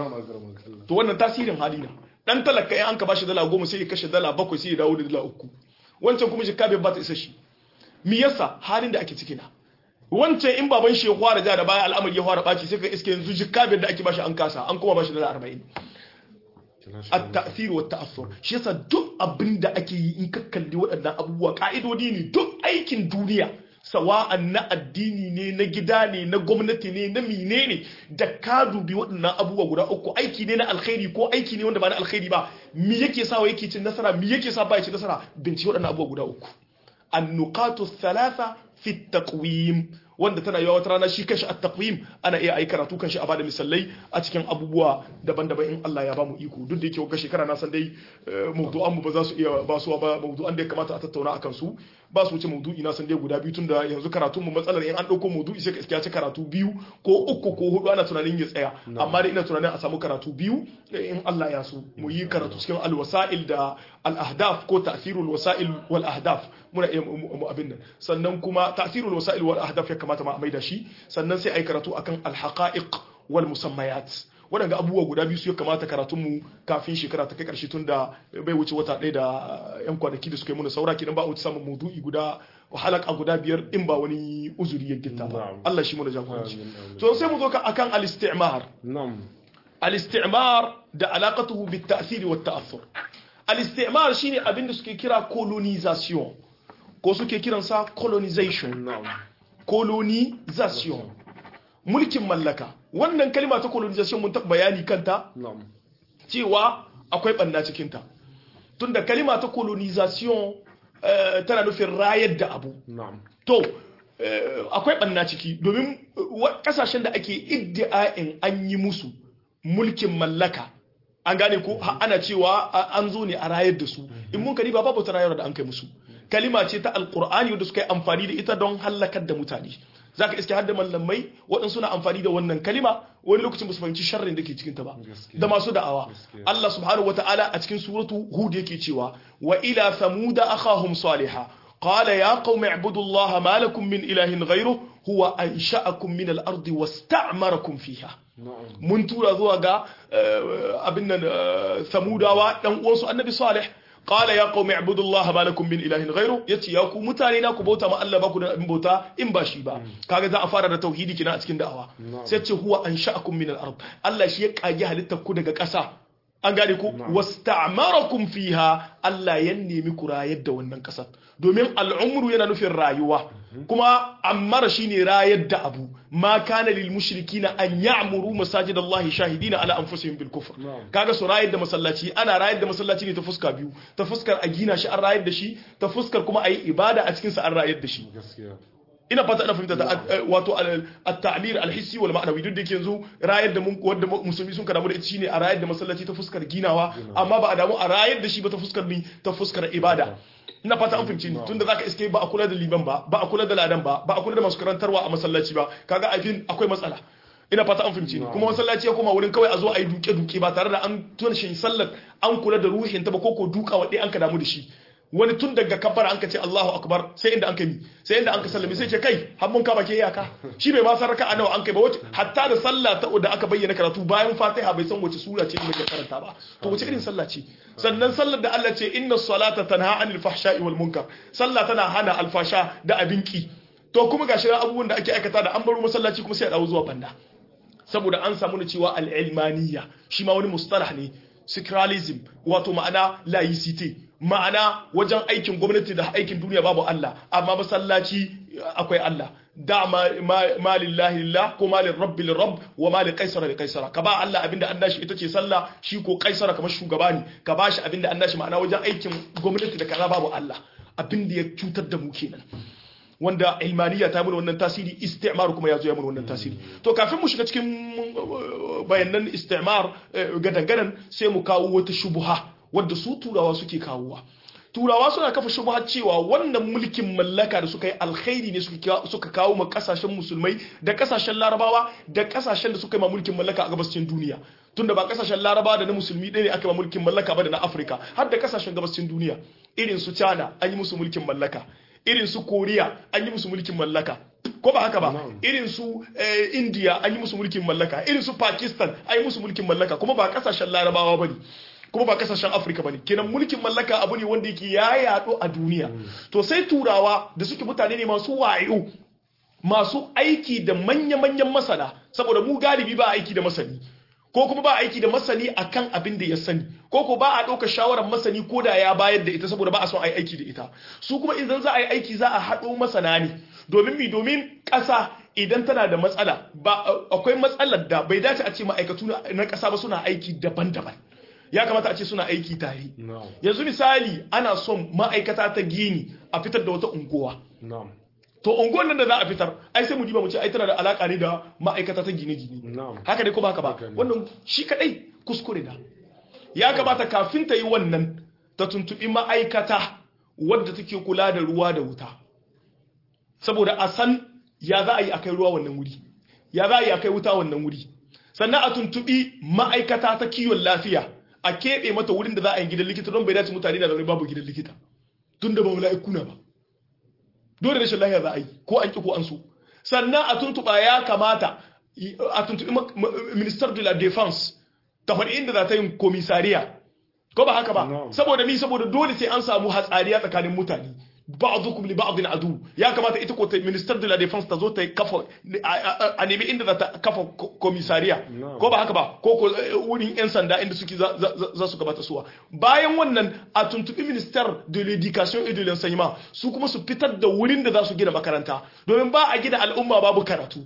to wannan tasirin hali na dan talaka in an ka bashi dala goma sai ya kashe dala bakwai sai ya dawo da dala uku wancan kuma jika biyar ba ta isa shi me yasa halin da ake ciki na wancan in baban shi ya fara ja da baya al'amari ya fara baci sai ka iske yanzu jikka biyar da ake bashi an kasa an kuma bashi dala arba'in at-ta'thir wa ta'assur shi yasa duk abin da ake yi in ka kalli waɗannan abubuwa ka'idodi ne duk aikin duniya sawa'an na addini ne na gida ne na gwamnati ne na mine ne da ka dubi waɗannan abubuwa guda uku aiki ne na alkhairi ko aiki ne wanda ba na alkhairi ba mi yake sa wa yake cin nasara mi yake sa ba ya cin nasara bincike waɗannan abubuwa guda uku an-nuqatu thalatha fi taqwim wanda tana yawa wata rana shi kanshi at-taqwim ana iya ayi karatu kanshi a bada misalai a cikin abubuwa daban-daban in Allah ya bamu iko duk da yake wata shekara na san dai mawdu'an mu ba za su iya ba su ba mawdu'an da ya kamata a tattauna akan su ba su wuce mawdu'i na san dai guda biyu tunda yanzu karatun mu matsalar in an dauko mawdu'i sai ka ci karatu biyu ko uku ko hudu ana tunanin ya tsaya amma dai ina tunanin a samu karatu biyu in Allah ya so mu yi karatu cikin al-wasa'il da al-ahdaf ko ta'thirul wasa'il wal ahdaf muna iya mu abin nan sannan kuma ta'thirul wasa'il wal ahdaf ya kamata ma a maida shi sannan sai ai karatu akan al-haqa'iq wal musammayat waɗanda abubuwa guda biyu su ya kamata karatunmu kafin shekara ta kai ƙarshe tun da bai wuce wata ɗaya da yan kwanaki da suka yi muna saura kidan ba a wuce samun maudu'i guda halaka guda biyar in ba wani uzuri ya gitta ba Allah shi muna jagoranci to sai mu zo ka akan al-istimar al-istimar da alaqatuhu bit ta'thir wa ta'athur al-istimar shine abin da suke kira colonization ko suke kiransa colonization colonization mulkin mallaka wannan kalima ta colonization mun taɓa bayani kanta cewa akwai ɓanna cikinta tunda kalima ta colonization tana nufin rayar da abu to akwai ɓanna ciki domin ƙasashen da ake iddi'a'in an yi musu mulkin mallaka an gane ko ana cewa an zo ne a rayar da su in mun kari ba babu ta rayar da an kai musu kalima ce ta alkur'ani wanda suka yi amfani da ita don hallakar da mutane zaka iske hadda mallamai waɗansu suna amfani da wannan kalima wani lokacin su fahimci sharrin da ke cikin ta ba da masu da'awa Allah subhanahu wataala a cikin suratu hud yake cewa wa ila thamuda akhahum salihah qala ya qaumi ibudu Allah ma lakum min ilahin ghayruhu huwa ansha'akum min al-ardi wasta'marakum fiha mun tura zuwa ga abin nan samudawa dan uwansu annabi salih qala ya qaumi ibudullaha ma lakum min ilahin ghayru yace ya ku mutane na ku bauta ma Allah ba ku da abin bauta in ba shi ba kaga za a fara da tauhidi kina a cikin da'awa sai ce huwa ansha'akum min al-ard Allah shi ya kage halittar ku daga ƙasa an gane ku wasta'marakum fiha Allah ya nemi ku rayar da wannan ƙasar domin al'umru yana nufin rayuwa kuma ammara shine rayar da abu ma kana lil mushrikina an ya'muru masajidallahi shahidina ala anfusihim bil kufr kaga su rayar da masallaci ana rayar da masallaci ne ta fuska biyu ta fuskar a gina shi an rayar da shi ta fuskar kuma ayi ibada a cikin sa an rayar da shi ina fata ina fahimta wato at-ta'mir al-hissi wal ma'nawi duk da yake yanzu rayar da mun wanda musulmi sun karamu da ita shine a rayar da masallaci ta fuskar ginawa amma ba a damu a rayar da shi ba ta fuskar ni ta fuskar ibada ina fata an fahimci ni tunda zaka iske ba a kula da liban ba ba a kula da ladan ba ba a kula da masu karantarwa a masallaci ba kaga abin akwai matsala ina fata an fahimci ni kuma masallaci ya koma wurin kawai a zo a yi duke duke ba tare da an tuna shi sallar an kula da ruhin ta ba ko ko duka wadai an ka damu da shi wani tun daga kabbara an ka ce Allahu akbar sai inda an kai sai inda an ka sallame sai ce kai har mun kama ke iyaka shi bai ma san raka'a nawa an kai ba wace hatta da sallah ta da aka bayyana karatu bayan Fatiha bai san wace sura ce da karanta ba to wace irin sallah ce sannan sallar da Allah ce inna salata tanha anil fahsha'i wal munkar sallah tana hana alfasha da abinki to kuma gashi abubuwan da ake aikata da an baro masallaci kuma sai a dawo zuwa banda saboda an samu na cewa al-ilmaniya shi ma wani mustalah ne secularism wato ma'ana laicite ma'ana wajen aikin gwamnati da aikin duniya babu Allah amma masallaci akwai Allah da ma lillahi lillah ko ma lirabbi lirabb wa ma liqaisara liqaisara ka ba Allah abinda an dashi ita ce sallah shi ko kaisara kamar shugaba ne ka ba shi abinda an dashi ma'ana wajen aikin gwamnati da kaza babu Allah abinda ya cutar da mu kenan wanda ilmaniya ta mana wannan tasiri istimar kuma ya zo ya mana wannan tasiri to kafin mu shiga cikin bayanan istimar gadangadan sai mu kawo wata shubuha wadda su turawa suke kawowa turawa suna kafa shubuha cewa wannan mulkin mallaka da suka yi alkhairi ne suka kawo ma kasashen musulmai da kasashen larabawa da kasashen da suka yi ma mulkin mallaka a gabashin duniya tunda ba kasashen larabawa da na musulmi ɗaya ne aka yi ma mulkin mallaka ba da na afirka har da kasashen gabashin duniya irin su china an yi musu mulkin mallaka irin su koriya an yi musu mulkin mallaka ko ba haka ba irin su india an yi musu mulkin mallaka irin su pakistan an yi musu mulkin mallaka kuma ba kasashen larabawa ba ne kuma ba kasashen afirka ba ne kenan mulkin mallaka abu ne wanda yake ya yaɗo a duniya to sai turawa da suke mutane ne masu wayo masu aiki da manya-manyan masana saboda mu galibi ba aiki da masani ko kuma ba aiki da masani akan abin da ya sani ko ko ba a ɗaukar shawarar masani ko da ya bayar da ita saboda ba a son a yi aiki da ita su kuma idan za a yi aiki za a haɗo masana ne domin mi domin ƙasa idan tana da matsala ba akwai matsalar da bai dace a ce ma'aikatu na ƙasa ba suna aiki daban-daban ya kamata a ce suna aiki tare yanzu misali ana son ma'aikata ta gini a fitar da wata unguwa to unguwan nan da za a fitar ai sai mu diba mu ce ai tana da alaka ne da ma'aikata ta gine-gine haka dai ko ba haka ba wannan shi kadai kuskure da ya kamata kafin ta yi wannan ta tuntubi ma'aikata wadda take kula da ruwa da wuta saboda a san ya za a yi akai ruwa wannan wuri ya za a yi akai wuta wannan wuri sannan a tuntubi ma'aikata ta kiwon lafiya a keɓe mata wurin da za a yi gidan likita don bai dace mutane da zaune babu gidan likita tun da ba mala'iku na ba dole rashin lafiya za a yi ko an ki ko an so sannan a tuntuɓa ya kamata a tuntuɓi minister de la defense ta faɗi inda za ta yin komisariya ko ba haka ba saboda ni saboda dole sai an samu hatsariya tsakanin mutane ba'dukum li ba'din adu ya kamata ita ko ta minister de la defense ta zo ta kafa a nemi inda za ta kafa komisariya ko ba haka ba ko ko wurin yan sanda inda suke za su gabata suwa bayan wannan a tuntubi minister de l'éducation et de l'enseignement su kuma su fitar da wurin da za su gina makaranta domin ba a gina al'umma babu karatu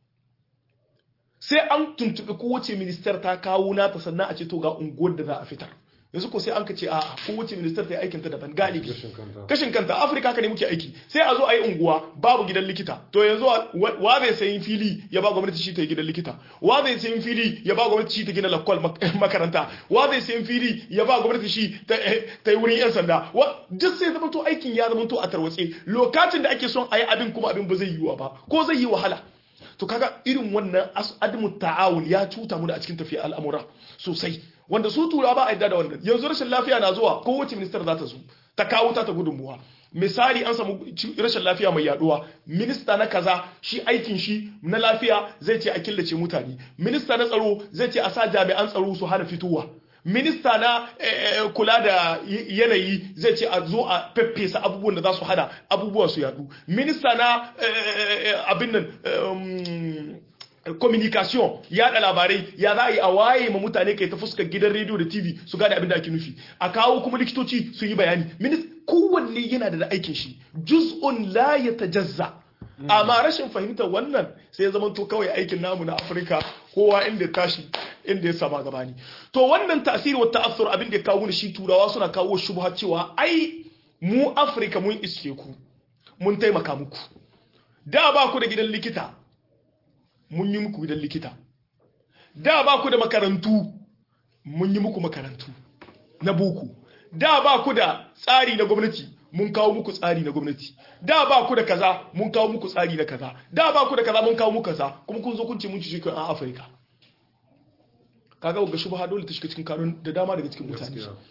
sai an tuntubi kowace minister ta kawo nata sannan a ce to ga unguwar da za a fitar yanzu ko sai an ka ce a kowace ministar ta yi aikinta daban galibi kashin kanta afirka haka ne muke aiki sai a zo a yi unguwa babu gidan likita to yanzu wa zai sayin fili ya ba gwamnati shi ta yi gidan likita wa zai sayin fili ya ba gwamnati shi ta gina lakwal makaranta wa zai sayin fili ya ba gwamnati shi ta yi wurin yan sanda duk sai zama to aikin ya zama to a tarwatse lokacin da ake son a yi abin kuma abin ba zai yiwuwa ba ko zai yi wahala to kaga irin wannan adamu ta'awun ya cuta mu da a cikin tafiya al'amura sosai wanda su tura ba a yadda da wannan yanzu rashin lafiya na zuwa kowace ministar za ta zo ta kawo ta ta gudunmuwa misali an samu rashin lafiya mai yaduwa minista na kaza shi aikin shi na lafiya zai ce a killace mutane minista na tsaro zai ce a sa jami'an tsaro su hana fitowa minista na kula da yanayi zai ce a zo a feffesa abubuwan da za su hana abubuwa su yadu minista na abin nan communication yada labarai ya za a yi a waye ma mutane kai ta fuskar gidan rediyo da tv su gane abin da ake nufi a kawo kuma likitoci su yi bayani minis kowanne yana da aikin shi juz'un la ya tajazza amma rashin fahimtar wannan sai ya zama to kawai aikin namu na afirka kowa inda ya tashi inda ya sama gabani to wannan tasiri wa ta'assur abin da ya kawo shi turawa suna kawo shubha cewa ai mu afirka mun iske ku mun taimaka muku da ba ku da gidan likita mun yi muku gidan likita da ba ku da makarantu mun yi muku makarantu na boko da ba ku da tsari na gwamnati mun kawo muku tsari na gwamnati da ba ku da kaza mun kawo muku tsari na kaza da ba ku da kaza mun kawo muku kaza kuma kun zo kun ce mun ci cikin a Afirka kaga ga shubha dole ta shiga cikin kanun da dama daga cikin mutane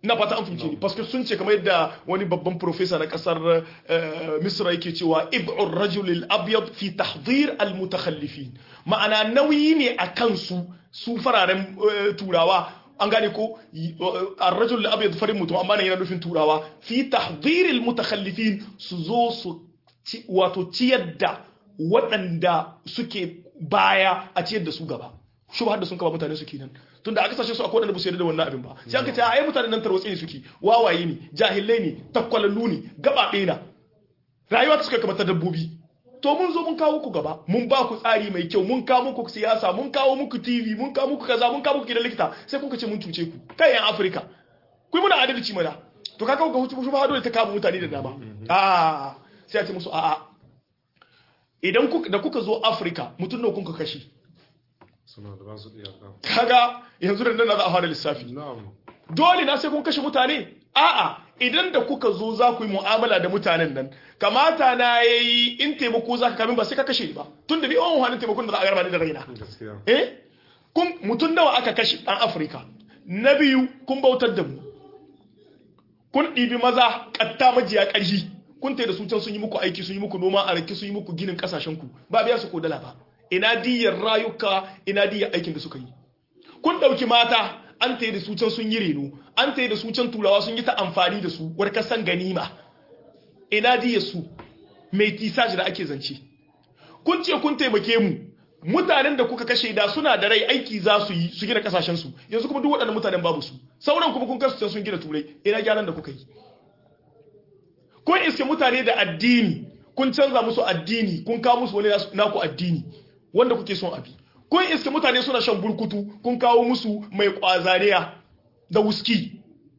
na fata an fahimce ni paske sun ce kamar yadda wani babban professor na kasar eh, misra yake cewa ib'ur rajul al-abyad fi tahdhir al-mutakhallifin ma'ana nauyi ne a kansu su fararen eh, turawa an gane ko y- eh, ar-rajul al-abyad farin mutum amma nan yana nufin turawa fi tahdhir al-mutakhallifin su zo su ci- wato ciyar da waɗanda suke baya a ciyar da su gaba shubhar da sun kaba mutane su kenan tunda a kasashe su akwai wanda ba su yarda da wannan abin ba sai aka ce ai mutanen nan tarwatsi ne suke wawaye ne jahilai ne takwalallu ne gabaɗe na rayuwa ta suka kamar ta dabbobi to mun zo mun kawo ku gaba mun ba ku tsari mai kyau mun kawo muku siyasa mun kawo muku TV mun kawo muku kaza mun kawo muku gidan likita sai kun ce mun cuce ku kai yan Afirka ku yi muna adalci mana to kaga ga hutu shubha dole ta kama mutane da dama a sai a ce musu a'a idan kuka da kuka zo Afirka mutum nawa kun ka kashe suna da ba su iyaka kaga yanzu da nan za a fara lissafi na'am dole na sai kun kashe mutane a'a idan da kuka zo za ku yi mu'amala da mutanen nan kamata na yayi in taimako za ka kamin ba sai ka kashe ni ba tun da ni yawan wani taimakon da za a garba ni da raina gaskiya eh kun mutum nawa aka kashe ɗan afirka na biyu kun bautar da mu kun ɗibi maza ƙatta majiya ƙarfi kun tai da su can sun yi muku aiki sun yi muku noma a rake sun yi muku ginin ƙasashen ku ba biya su ko dala ba ina diyar rayuka ina diyar aikin da suka yi kun ɗauki mata an tai da su can sun yi reno an tai da su can turawa sun yi ta amfani da su war kasan ganima ina diyar su mai tisaji da ake zance kun ce kun taimake mu mutanen da kuka kashe da suna da rai aiki za su yi su gina kasashen su yanzu kuma duk waɗannan mutanen babu su sauran kuma kun kasu can sun gina turai ina gyaran da kuka yi kun iske mutane da addini kun canza musu addini kun kawo musu wani nasu- naku addini wanda kuke son abi kun iske mutane suna shan burkutu kun kawo musu mai kwazaniya da wuski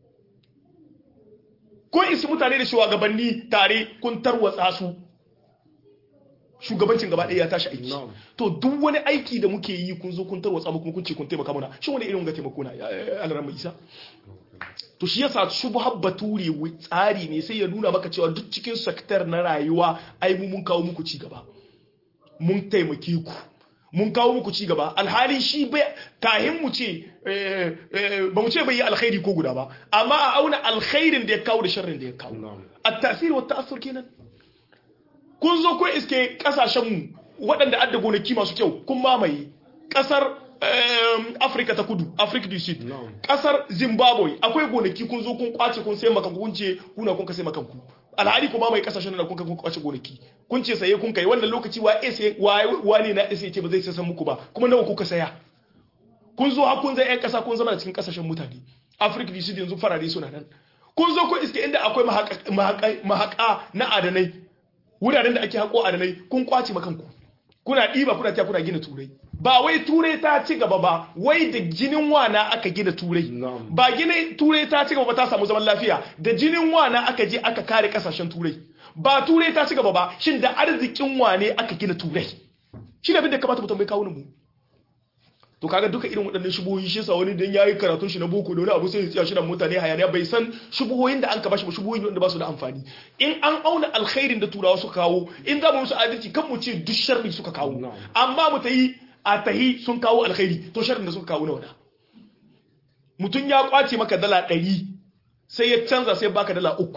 kun iske mutane da shugabanni tare kun tarwatsa su shugabancin gaba ɗaya ya tashi aiki Na'am. to duk wani aiki da muke yi kun zo kun tarwatsa mu kuma kun ce kun taimaka mana shi wani irin ga taimako na alaran mai isa to shi yasa shubhar bature wi- tsari ne sai ya nuna maka cewa duk cikin sektar na rayuwa ai mu mun kawo muku ci gaba mun taimake ku mun kawo muku ci gaba alhali shi bai kahin mu ce eh, eh, ba mu ce bai yi alkhairi ko guda ba amma a auna alkhairin da ya kawo da sharrin da ya kawo na'am at-tasir wa ta'assur kenan kun zo kun iske kasashen mu waɗanda adda gonaki masu kyau kun mamaye kasar em, Africa ta kudu Africa du Sud Na'am. kasar Zimbabwe akwai gonaki kun zo kun kwace kun sai maka kun ce kuna kun ka sai maka ku alhali kuma mai kasashen da kun ka kun kwace gonaki kun ce saye kun kai wannan lokaci wa ese wa ne na ese ce ba zai sai san muku ba kuma nawa kuka saya kun zo har kun zai yan kasa kun zama da cikin kasashen mutane Africa du Sud yanzu farare suna nan kun zo kun iske inda akwai mahaka- mahaka mahaka na adanai wuraren da ake haƙo adanai kun kwace makanku kuna ɗiba kuna ta kuna gina turai ba wai turai ta ci gaba ba wai da jinin wana aka gina turai Na'am. ba gina turai ta ci gaba ba ta samu zaman lafiya da jinin wana aka je aka kare kasashen turai ba turai ta ci gaba ba shin da arzikin wane aka gina turai shi ne abin da kamata mu tambayi kawunan mu to kaga duka irin waɗannan shubuhoyi shi yasa wani dan yayi karatun shi na boko da wani abu sai ya tsaya shi da mutane hayaniya bai san shubuhoyin da an ka bashi ba shubuhoyin wanda ba su da amfani in an auna alkhairin da turawa suka kawo in za mu musu adalci kan mu ce duk sharri suka kawo Na'am. amma mu tayi a tahi sun kawo alkhairi to sharrin da suka kawo na wada mutum ya kwace maka dala ɗari sai ya canza sai baka dala uku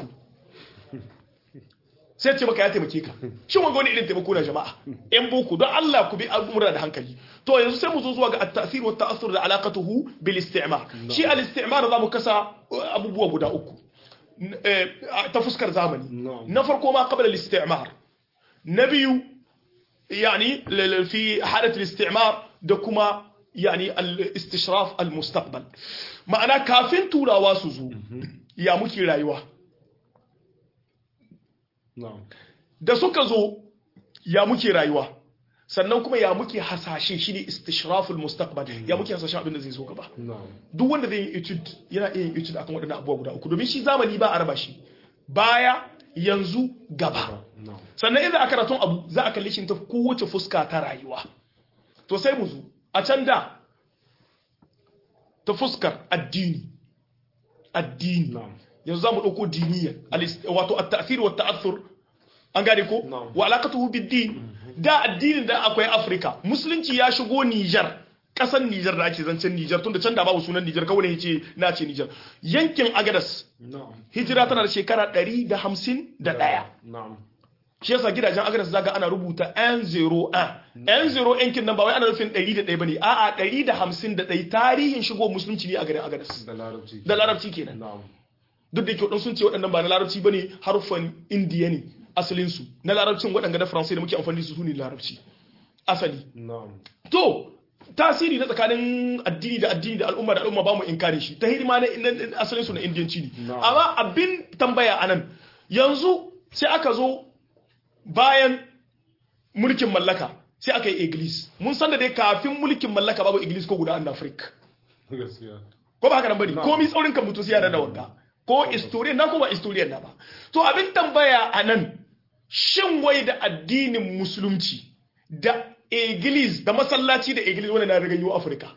sai ce maka ya taimake ka shin wanga wani irin taimako na jama'a yan boko don Allah ku bi al'umura da hankali to yanzu sai mu zo zuwa ga at-ta'sir wa ta'assur da alaqatuhu bil istimar shi al-istimar za mu kasa uh, abubuwa guda uku N- eh, ta fuskar zamani Na'am. na farko ma qabla al-istimar na biyu يعني ل- ل- في حالة الاستعمار da kuma yani al-istishraf al-mustaqbal ma'ana kafin turawa su zo ya muke rayuwa na'am da suka zo ya muke rayuwa sannan kuma ya muke hasashe shine istishraful mustaqbal ya muke hasashen abin da zai zo gaba na'am duk wanda zai yi etude yana iya yin etude akan waɗannan abubuwa guda uku domin shi zamani ba a raba shi baya yanzu gaba na'am sannan idan aka karatun abu za a kalli shi ta kowace fuska ta rayuwa to sai mu zo a can da ta fuskar addini addini na'am yanzu za mu ɗauko diniyan alis- wato at-ta'thir wa ta'athur an gane ko Na'am. wa alaqatuhu bid-din da addinin da akwai Afirka musulunci ya shigo Niger kasan Nijar da ake zancen Nijar tunda can da babu sunan Nijar kawai ne ce na ce Nijar yankin Agadas na'am hijira tana da shekara 151 na'am shi yasa gidajen Agadas zaka ana rubuta N01 N0 yankin nan ba wai ana nufin 101 bane a'a 151 tarihin shigo musulunci ne a garin Agadas da larabci da larabci kenan na'am duk da yake waɗansu sun ce waɗannan ba na larabci bane haruffan indiya ne asalin su na larabcin waɗanda na faransai da muke amfani da su ne larabci asali na'am to tasiri na tsakanin addini da addini da al'umma da al'umma ba mu inkare shi ta hidima na na- asalin su na indiyanci ne Na'am. amma abin tambaya anan yanzu sai aka zo bayan mulkin mallaka sai aka yi iglis mun san da dai kafin mulkin mallaka babu iglis ko guda an Afirka gaskiya ko ba haka nan bane Na'am. komi tsaurin kan mutum sai ya da wanka ko historian na ko ba historian na ba to abin tambaya anan shin wai da addinin musulunci da iglis da masallaci da iglis wani na riga yiwu afirka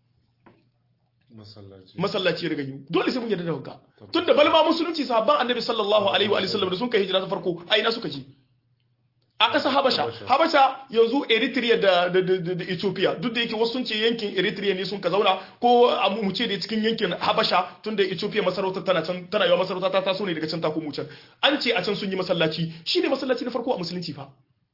masallaci masallaci ya riga yiwu dole sai mun yarda da wanka tunda balma musulunci sahabban annabi sallallahu alaihi wa sallam da sun kai hijira ta farko a ina suka je a ƙasar habasha Habasha. habasha yanzu eritrea da, da, da, da, da ethiopia duk da yake wasu sun ce yankin eritrea ne sun ka zauna ko a mu ce da cikin yankin habasha tun da ethiopia masarautar tana can tana yawa masarauta ta taso ne daga can ta komo can an ce a can sun yi masallaci shine masallaci na farko a musulunci fa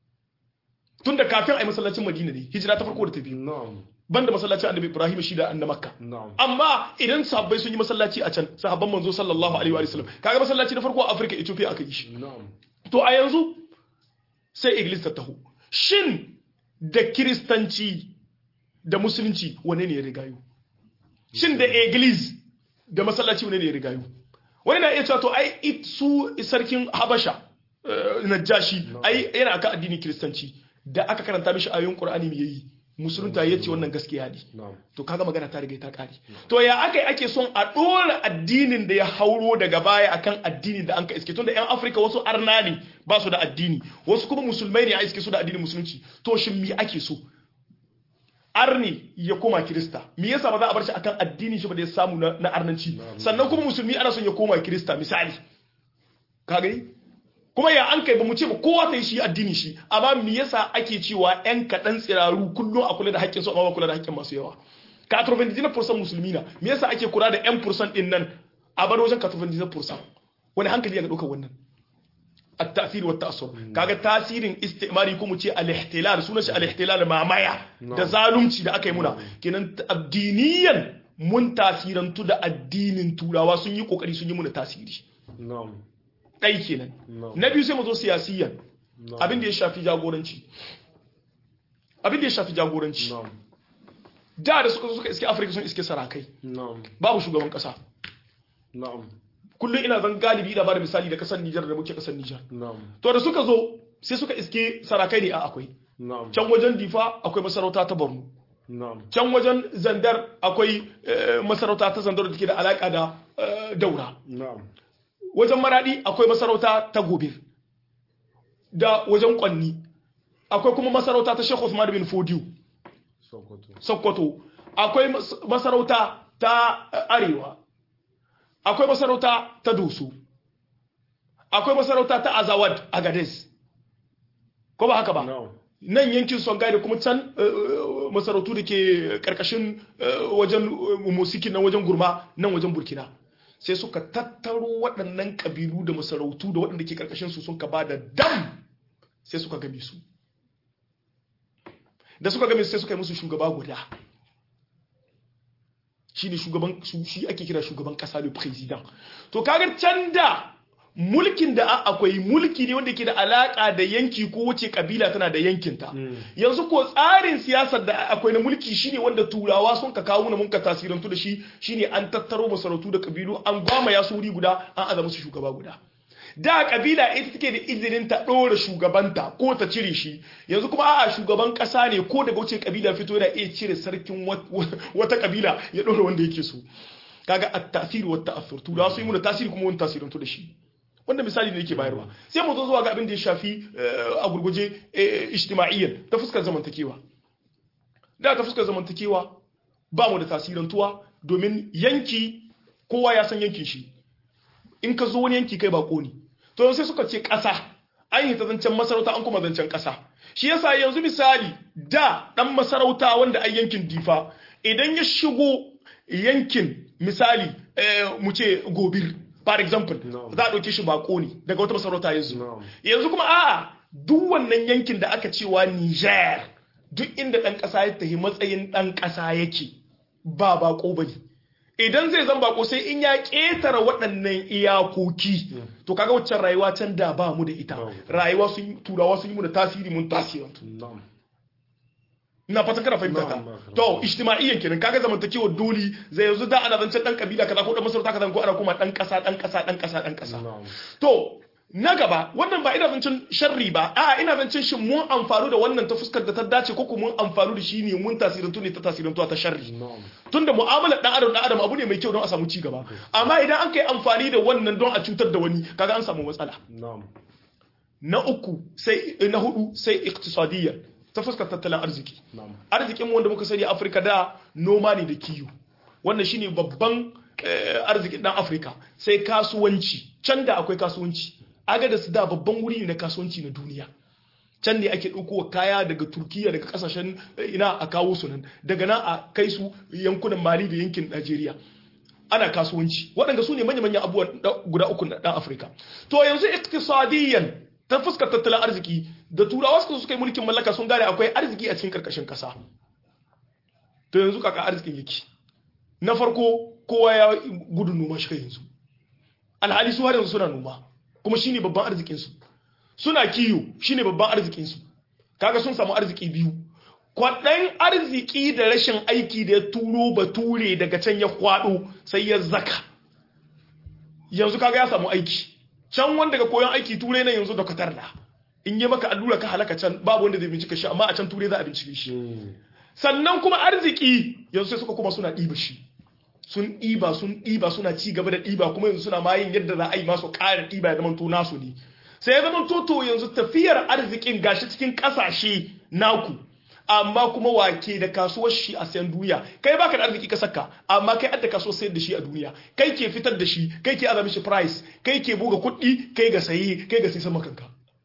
tun da kafin a yi masallacin madina ne hijira ta farko da ta biyu na'am banda masallacin annabi ibrahim shi da annabi makka na'am amma idan sahabbai sun yi masallaci a can sahabban manzo sallallahu alaihi wa sallam kaga masallaci na farko a afirka ethiopia aka yi shi na'am to a yanzu sai iglis ta taho shin da kiristanci da musulunci wane ne ya rigayo shin da iglis da masallaci wane ne ya rigayo wani na iya cewa to ai it- su sarkin habasha eh, najashi ai yana aka addinin kiristanci da aka karanta mishi ayoyin qur'ani me yayi musulunta yace wannan gaskiya ne na'am to kaga magana ta riga ta kare to ya aka yi ake son a dora addinin da ya hauro daga baya akan addinin da an ka iske tunda yan afirka wasu arna ne ba su da addini wasu kuma musulmai ne a iske su da addinin musulunci to shin me ake so arni ya koma kirista me yasa ba za a bar shi akan addinin shi ba da ya samu na, na arnanci sannan kuma musulmi ana son ya koma kirista misali ka gani kuma ya an kai ba mu ce ba kowa ta yi shi addini shi amma me yasa ake cewa yan kaɗan tsiraru kullum a kula da haƙƙin su amma ba kula da haƙƙin masu yawa ka 99% musulmi na me yasa ake kula da yan fursan din nan a bar wajen 99% wani hankali ya ga ɗaukar wannan التأثير والتأثر kaga tasirin istimari ko mu ce al-ihtilal sunan shi al-ihtilal mamaya da zalunci da aka yi muna kenan addiniyan mun tasirantu da addinin turawa sun yi kokari sun yi muna tasiri na'am ɗai kenan No. na biyu sai mu zo siyasiyan No. abin da ya shafi jagoranci abin da ya shafi jagoranci na'am da da suka zo suka iske afirka sun iske sarakai na'am babu shugaban kasa na'am kullum ina zan galibi ina bada misali da kasar Nijar da muke kasar Nijar na'am to da suka zo sai suka iske sarakai ne a akwai na'am can wajen difa akwai masarauta ta Borno na'am can wajen zandar akwai eh, masarauta ta zandar da take da alaka da eh, daura na'am wajen maradi akwai masarauta ta gobir da wajen kwanni akwai kuma masarauta ta Sheikh Usman bin Fodiyo sokoto Sokoto akwai mas- masarauta ta eh, arewa akwai masarauta ta Doso akwai masarauta ta Azawad Agades ko ba haka ba na'am nan yankin Songhai da kuma can eh, eh, masarautu da ke karkashin eh, wajen eh, Mosiki nan wajen Gurma nan wajen Burkina sai suka tattaro waɗannan ƙabilu da masarautu da waɗanda ke karkashin su sun ka ba da dam sai suka game su da suka game su sai suka yi musu shugaba guda shi ne shugaban su- shi ake kira shugaban ƙasa le president to kaga can da mulkin da a- akwai mulki ne wanda ke da alaka da yanki ko wace kabila tana da yankinta yanzu ko tsarin siyasar da akwai na mulki shine wanda turawa sun ka kawo na mun ka tasirantu da shi shine an tattaro masarautu da kabilu an gwama ya su wuri guda an aza musu shugaba guda da kabila ita take da izinin ta ɗora shugabanta ko ta cire shi yanzu kuma a'a shugaban ƙasa ne ko daga wuce kabila fito yana iya cire sarkin wat- wata kabila ya ɗora wanda yake so kaga at-tasiri wa ta'athur turawa sun yi mu da tasiri kuma wani tasirantu da shi wanda misali ne yake bayarwa sai mu zo zuwa ga abin da ya shafi eh, a gurguje eh, ijtima'iyyan ta fuskar zamantakewa da ta fuskar zamantakewa ba mu da tasirantuwa domin yanki kowa ya san yankin shi in ka zo wani yanki kai bako ne to sai suka ce ƙasa an yi ta zancen masarauta an kuma zancen ƙasa shi yasa yanzu misali da dan masarauta wanda a yankin difa idan ya shigo yankin misali mu ce gobir for example za a ɗauke shi bako ne daga wata masarauta yanzu yanzu kuma a'a duk wannan yankin da aka cewa Niger duk inda ɗan ƙasa ya tafi matsayin ɗan ƙasa yake ba bako ba ne idan zai zan bako sai in ya ƙetare waɗannan iyakoki to kaga waccan rayuwa can da ba mu da ita rayuwa sun turawa sun yi mu da tasiri mun tasirantu ina fatan kana fahimta ta to ijtima'iyyan kenan kaga zamantakewa doli zai yanzu da ana zancen dan kabila kaza ko dan masarauta kaza ko ana kuma dan kasa dan kasa dan kasa dan kasa to na gaba wannan ba ina zancen sharri ba a ina zancen shin mun amfani da wannan ta fuskar da ta dace ko kuma mun amfani da shi ne mun tasirantu ne ta tasirantu ta sharri tunda mu'amalar dan adam dan adam abu ne mai kyau don a samu ci gaba amma idan an kai amfani da wannan don a cutar da wani kaga an samu matsala na uku sai na hudu sai iktisadiyya ta fuskar tattalin arziki arzikin wanda muka sani afirka da noma ne da kiyo wannan shine babban arzikin dan afirka sai kasuwanci can da akwai kasuwanci aga da su da babban wuri ne na kasuwanci na duniya can ne ake ɗaukowa kaya daga turkiya daga kasashen ina a kawo su nan daga nan a kai su yankunan mali da yankin najeriya ana kasuwanci waɗanda su ne manya-manyan abubuwan guda uku na ɗan afirka to yanzu iktisadiyyan ta fuskar tattalin arziki da turawa suka suka yi mulkin mallaka sun gane akwai arziki a cikin karkashin kasa to yanzu kaka arzikin yake na farko kowa ya gudun noma shi yanzu alhali su har yanzu suna noma kuma shine babban arzikin su suna kiyo shine babban arzikin su kaga sun samu arziki biyu kwaɗan arziki da rashin aiki da ya turo bature daga can ya kwaɗo sai ya zaka yanzu kaga ya samu aiki can wanda ga koyon aiki turai na yanzu da katar da in yi maka allura ka halaka can babu wanda zai bincika shi amma a can turai za a bincike shi sannan kuma arziki yanzu sai suka kuma suna ɗiba shi sun ɗiba sun ɗiba suna ci gaba da ɗiba kuma yanzu suna mayin yadda za a yi masu ƙarin ɗiba ya zamanto nasu ne sai ya zamanto to yanzu tafiyar arzikin gashi cikin ƙasashe naku amma kuma wake da kasuwar shi a sayan duniya kai baka da arziki ka saka amma kai adda kasuwar sayar da shi a duniya kai ke fitar da shi kai ke azami shi price kai ke buga kuɗi kai ga sayi kai ga sai sama kanka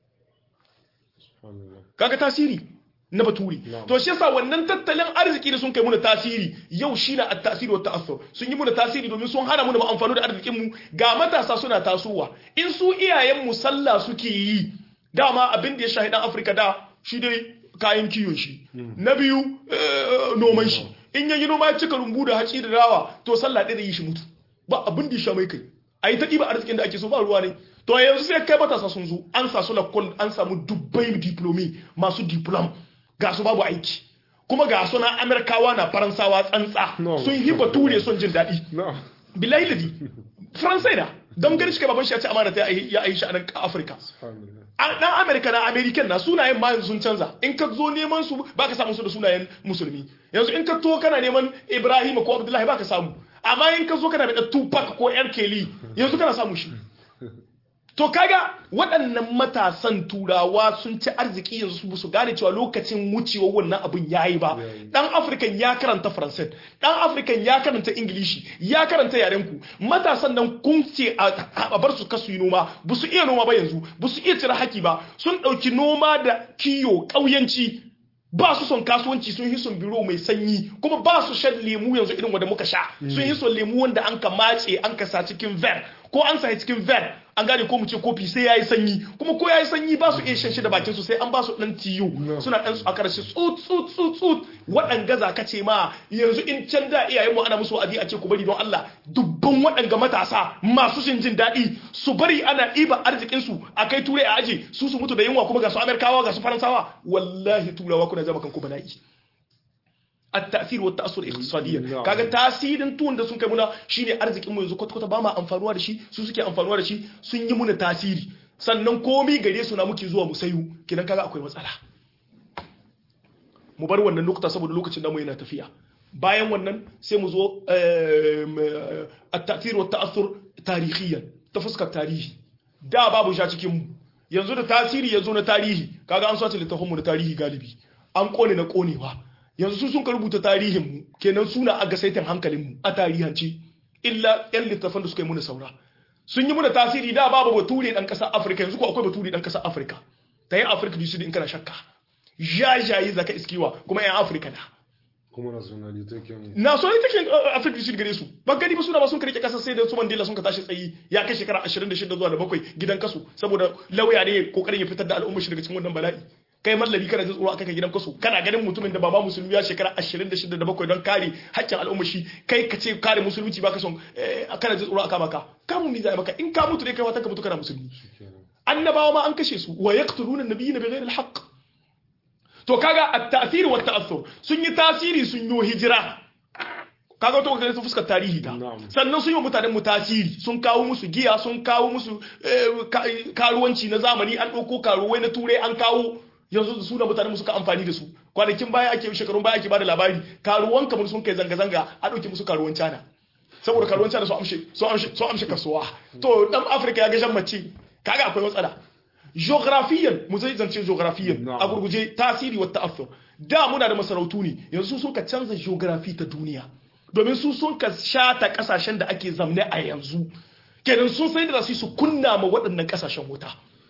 kaga tasiri na baturi to shi yasa wannan tattalin arziki da sun kai muna tasiri yau shi na at-tasiri wa ta'assur sun yi muna tasiri domin sun hana mu da amfani da arzikin mu ga matasa suna tasowa in su iyayen mu sallah suke yi dama abin da ya shahidan Afirka da shi dai kayan kiyon shi na biyu noman shi in yayi noma ya cika rumbu da haci da rawa to sallah ɗaya da yi shi mutu ba abin da ya sha mai kai a yi ta ɗiba arzikin da ake so ba ruwa ne to yanzu sai kai matasa sun zo an sa su lakon an samu dubbai diplomi masu diplom ga su babu aiki kuma ga su na amerikawa na faransawa tsantsa sun yi bature son jin daɗi bilahi ladi faransai na don gani shi kai baban shi ya ci amana ta ya yi shi a nan afirka dan amerika na american na sunayen ma sun canza in ka zo neman su baka samu su da sunayen musulmi yanzu in ka to kana neman ibrahim ko abdullahi baka samu amma in ka zo kana da tupac ko yar keli yanzu kana samu shi to kaga waɗannan matasan turawa sun ci arziki yanzu su su gane cewa lokacin wucewa wannan abin yayi ba dan african ya karanta faransai dan african ya karanta ingilishi ya karanta yaren ku matasan nan kun ce a bar su kasu yi noma ba su iya noma ba yanzu ba su iya cire haki ba sun ɗauki noma da kiyo ƙauyanci ba su son kasuwanci sun yi son biro mai sanyi kuma ba su shan lemu yanzu irin wanda muka sha sun yi son lemu wanda an ka mace an ka sa cikin ver ko an sa cikin ver an gane ko mu ce kofi sai yayi sanyi kuma ko yayi sanyi ba su iya shan shi da bakin su sai an ba su dan tiyo suna dan a karshe tsut tsut tsut tsut waɗanga za ka ce ma yanzu in can da iyayen mu ana musu wa'azi a ce ku bari don Allah dubban waɗanga matasa masu shin jin daɗi su bari ana ɗiba arzikin su a kai turai a aje su su mutu da yunwa kuma ga su Amerikawa ga su Faransawa wallahi turawa kuna zama kanku bala'i التأثير والتأثر اقتصاديا kaga tasirin tuwon da sun kai muna shine arzikin mu yanzu kwata-kwata ba ma amfanuwa da shi su suke amfanuwa da shi sun yi muna tasiri sannan komi gare su na muke zuwa mu sayu kidan kaga akwai matsala mu bar wannan lokuta saboda lokacin namu yana tafiya bayan wannan sai mu zo at-ta'thir wa ta'assur tarihiyan ta fuskar tarihi da babu sha cikin mu yanzu da tasiri yanzu na tarihi kaga an sace littafin mu na tarihi galibi an kone na konewa yanzu su sun ka rubuta tarihinmu kenan suna a gasaitin hankalinmu a tarihance illa yan littafan da suka yi muna saura sun yi muna tasiri da babu bature dan kasar afirka yanzu ko akwai bature dan kasar afirka ta yi afirka du sud in kana shakka jajaye zaka iskiwa kuma yan afirka na kuma nationality kenan nationality take afirka shi gare su ba gani ba suna ba sun karike kasar sai da su mandela sun ka tashi tsayi ya kai shekara 26 zuwa da bakwai gidan kasu saboda lauya ne kokarin ya fitar da al'ummar shi daga cikin wannan bala'i kai mallami kana jin tsoro akai ka gidan kasu kana ganin mutumin da baba musulmi ya shekara 26 da bakwai don kare haƙƙin al'ummar shi kai ka ce kare musulunci baka son kana jin tsoro aka maka kamun mi zai maka in ka mutu ne kai wata ka mutu kana musulmi annabawa ma an kashe su wa yaqtuluna an-nabiyina bighayri al-haqq to kaga at-ta'thir wa at-ta'athur sun yi tasiri sun yi hijira kaga to kaga fuskar tarihi ta sannan sun yi mutanen mu tasiri sun kawo musu giya sun kawo musu karuwanci na zamani an dauko karuwai na turai an kawo yanzu su da mutanen mu suka amfani da su kwanakin baya ake shekarun baya ake bada labari karuwan kamar sun kai zanga zanga a dauke musu karuwan cana saboda karuwan cana sun amshe sun amshe sun amshe kasuwa to dan afirka ya ga jan mace kaga akwai matsala geografiyan mu zai zance geografiyan a gurguje tasiri wa ta'affur da muna da masarautu ne yanzu sun ka canza geography ta duniya domin su sun ka shata kasashen da ake zamne a yanzu kenan sun sai da su su kunna ma waɗannan kasashen wuta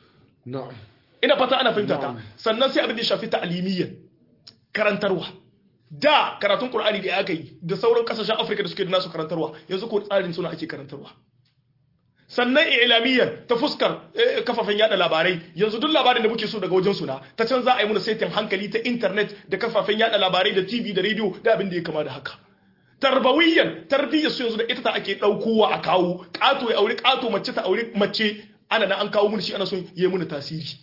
ina fata ana fahimta ta sannan sai abin da ya shafi ta'alimiyyan karantarwa da karatun qur'ani da aka yi da sauran kasashen afirka da suke da nasu karantarwa yanzu ko tsarin suna ake karantarwa sannan ilamiyyar ta fuskar kafafen yada labarai yanzu duk labarin da muke so daga wajen suna ta can za a yi muna saitin hankali ta intanet da kafafen yada labarai da tv da rediyo da abin da ya kama da haka tarbawiyyar tarbiyyar su yanzu da ita ta ake ɗaukowa a kawo ƙato ya aure ƙato mace ta aure mace ana na an kawo mun shi ana son yi muna tasiri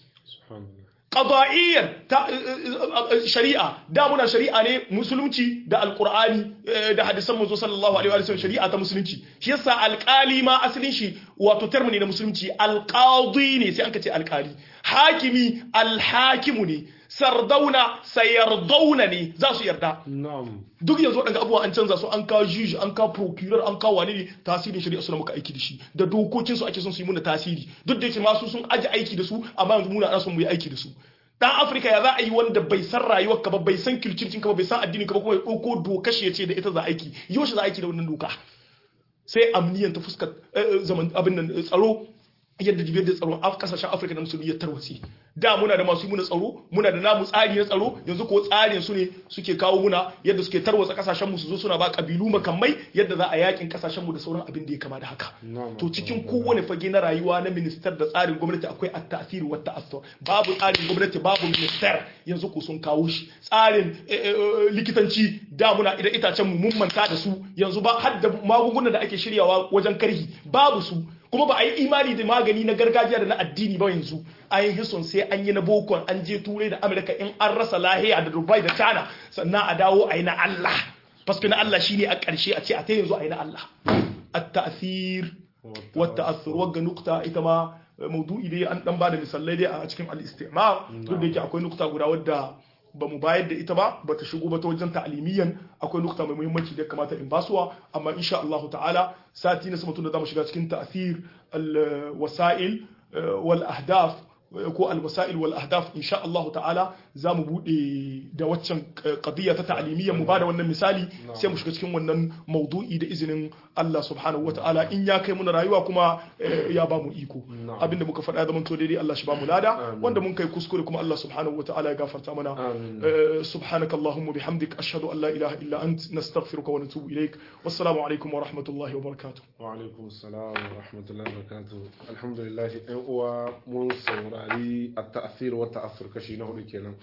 qada'iyyar ta shari'a da muna shari'a ne musulunci da alqur'ani da hadisan manzo sallallahu alaihi wa sallam shari'a ta musulunci shi yasa alqali ma asalin shi wato term ne na musulunci alqadi ne sai an ce alqali hakimi alhakimu ne sardauna sayardauna ne za su yarda duk yanzu waɗanda abubuwa an canza su an kawo juju an kawo procurer an kawo wani ne tasirin shari'a suna muka aiki da shi da dokokin su ake son su yi muna tasiri duk da yake masu sun aji aiki da su amma yanzu muna ana son mu yi aiki da su dan afirka ya za a yi wanda bai san rayuwar ka ba bai san kirkirkin ka ba bai san addinin ka ba kuma ya ɗauko doka shi ya ce da ita za aiki yau shi za aiki da wannan doka sai amniyan ta fuskar zaman abin nan tsaro yadda jibiyar da tsaron kasashen afirka na musulmi ya tarwatsi da muna da masu muna tsaro muna da namu tsari na tsaro yanzu ko tsarin su ne suke kawo muna yadda suke tarwatsa kasashen mu su zo suna ba kabilu makamai yadda za a yakin kasashen mu da sauran abin da ya kama da haka to cikin kowane fage na rayuwa na ministar da tsarin gwamnati akwai at-ta'sir wa ta'assur babu tsarin gwamnati babu minister yanzu ko sun kawo shi tsarin likitanci da muna idan itacen mu mun manta da su yanzu ba har da magungunan da ake shiryawa wajen karhi babu su kuma ba a yi imani da magani na gargajiya da na addini ba yanzu an yi hison sai an yi na bokon an je turai da amurka in an rasa lahiya da dubai da china sannan a dawo a yi na allah paske na allah shine a ƙarshe a ce a ta yanzu a yi na allah at-ta'thir wa ta'athur wagga nukta ita ma maudu'i dai an dan bada misalai dai a cikin al-istimar duk da yake akwai nukta guda wadda ba mu bayar da ita ba ba ta shigo ba ta wajen ta'alimiyan akwai nukta mai muhimmanci da kamata in basuwa amma insha Allah ta'ala sati na sama tun da zamu shiga cikin ta'thir al-wasa'il wal ahdaf ko al-wasa'il wal ahdaf insha Allah ta'ala zamu bude da waccan qadiyya ta ta'alimiyyan mu bada wannan misali sai mu shiga cikin wannan maudu'i da izinin Allah subhanahu wata'ala in ya kai muna rayuwa kuma ya ba mu iko abinda muka faɗa zaman to daidai Allah shi ba mu lada wanda mun kai kuskure kuma Allah subhanahu wata'ala ya gafarta mana subhanaka allahumma bihamdik ashhadu an la ilaha illa ant nastaghfiruka wa natubu ilaik wassalamu alaikum wa rahmatullahi wa barakatuh wa alaikum assalam wa rahmatullahi wa barakatuh alhamdulillah ɗan uwa mun saurari at-ta'thir wa ta'assur kashi na hudu kenan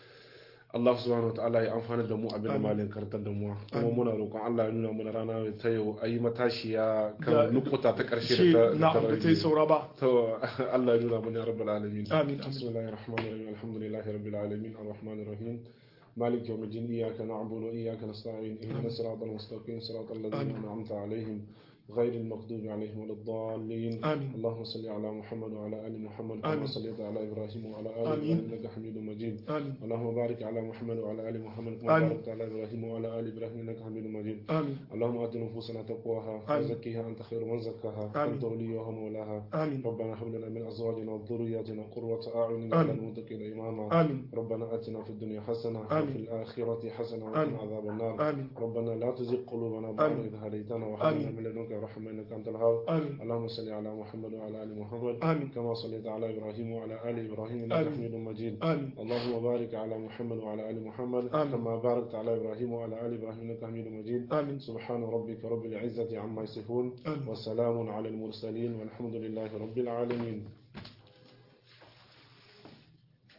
Allah subhanahu wataala ya amfana da mu abin da malin kartar da mu kuma muna roƙon Allah ya nuna mana rana ta yau ayi matashiya kan nukuta ta ƙarshe da na da ta yi saura ba to Allah ya nuna mana rabbul alamin amin bismillahir rahmanir rahim alhamdulillahi rabbil alamin arrahmanir rahim مالك يوم الدين إياك نعبد وإياك نستعين اهدنا الصراط المستقيم صراط الذين أنعمت عليهم غير المغضوب عليهم ولا الضالين آمين. اللهم صل على محمد وعلى آل محمد آمين. كما صليت على إبراهيم وعلى آل آمين. إبراهيم إنك حميد مجيد آمين اللهم بارك على محمد وعلى آل محمد كما آمين. باركت على إبراهيم وعلى آل إبراهيم إنك حميد مجيد آمين اللهم آت نفوسنا تقواها آمين. وزكها أنت خير من زكاها آمين. أنت وليها ومولاها آمين ربنا هب لنا من أزواجنا وذرياتنا قرة أعين آمين. واجعلنا للمتقين إماما آمين ربنا آتنا في الدنيا حسنة آمين. وفي الآخرة حسنة آمين. وقنا عذاب النار آمين ربنا لا تزغ قلوبنا بعد آمين. إذ هديتنا وهب لنا آمين. من لدنك الرحمن إنك أنت الوهاب amin اللهم صل على محمد وعلى آل محمد amin كما صليت على إبراهيم وعلى آل إبراهيم إنك آمين. حميد مجيد amin اللهم بارك على محمد وعلى آل محمد آمين. كما باركت على إبراهيم وعلى آل إبراهيم إنك حميد مجيد amin سبحان ربك رب العزة عما يصفون amin وسلام على المرسلين والحمد لله رب العالمين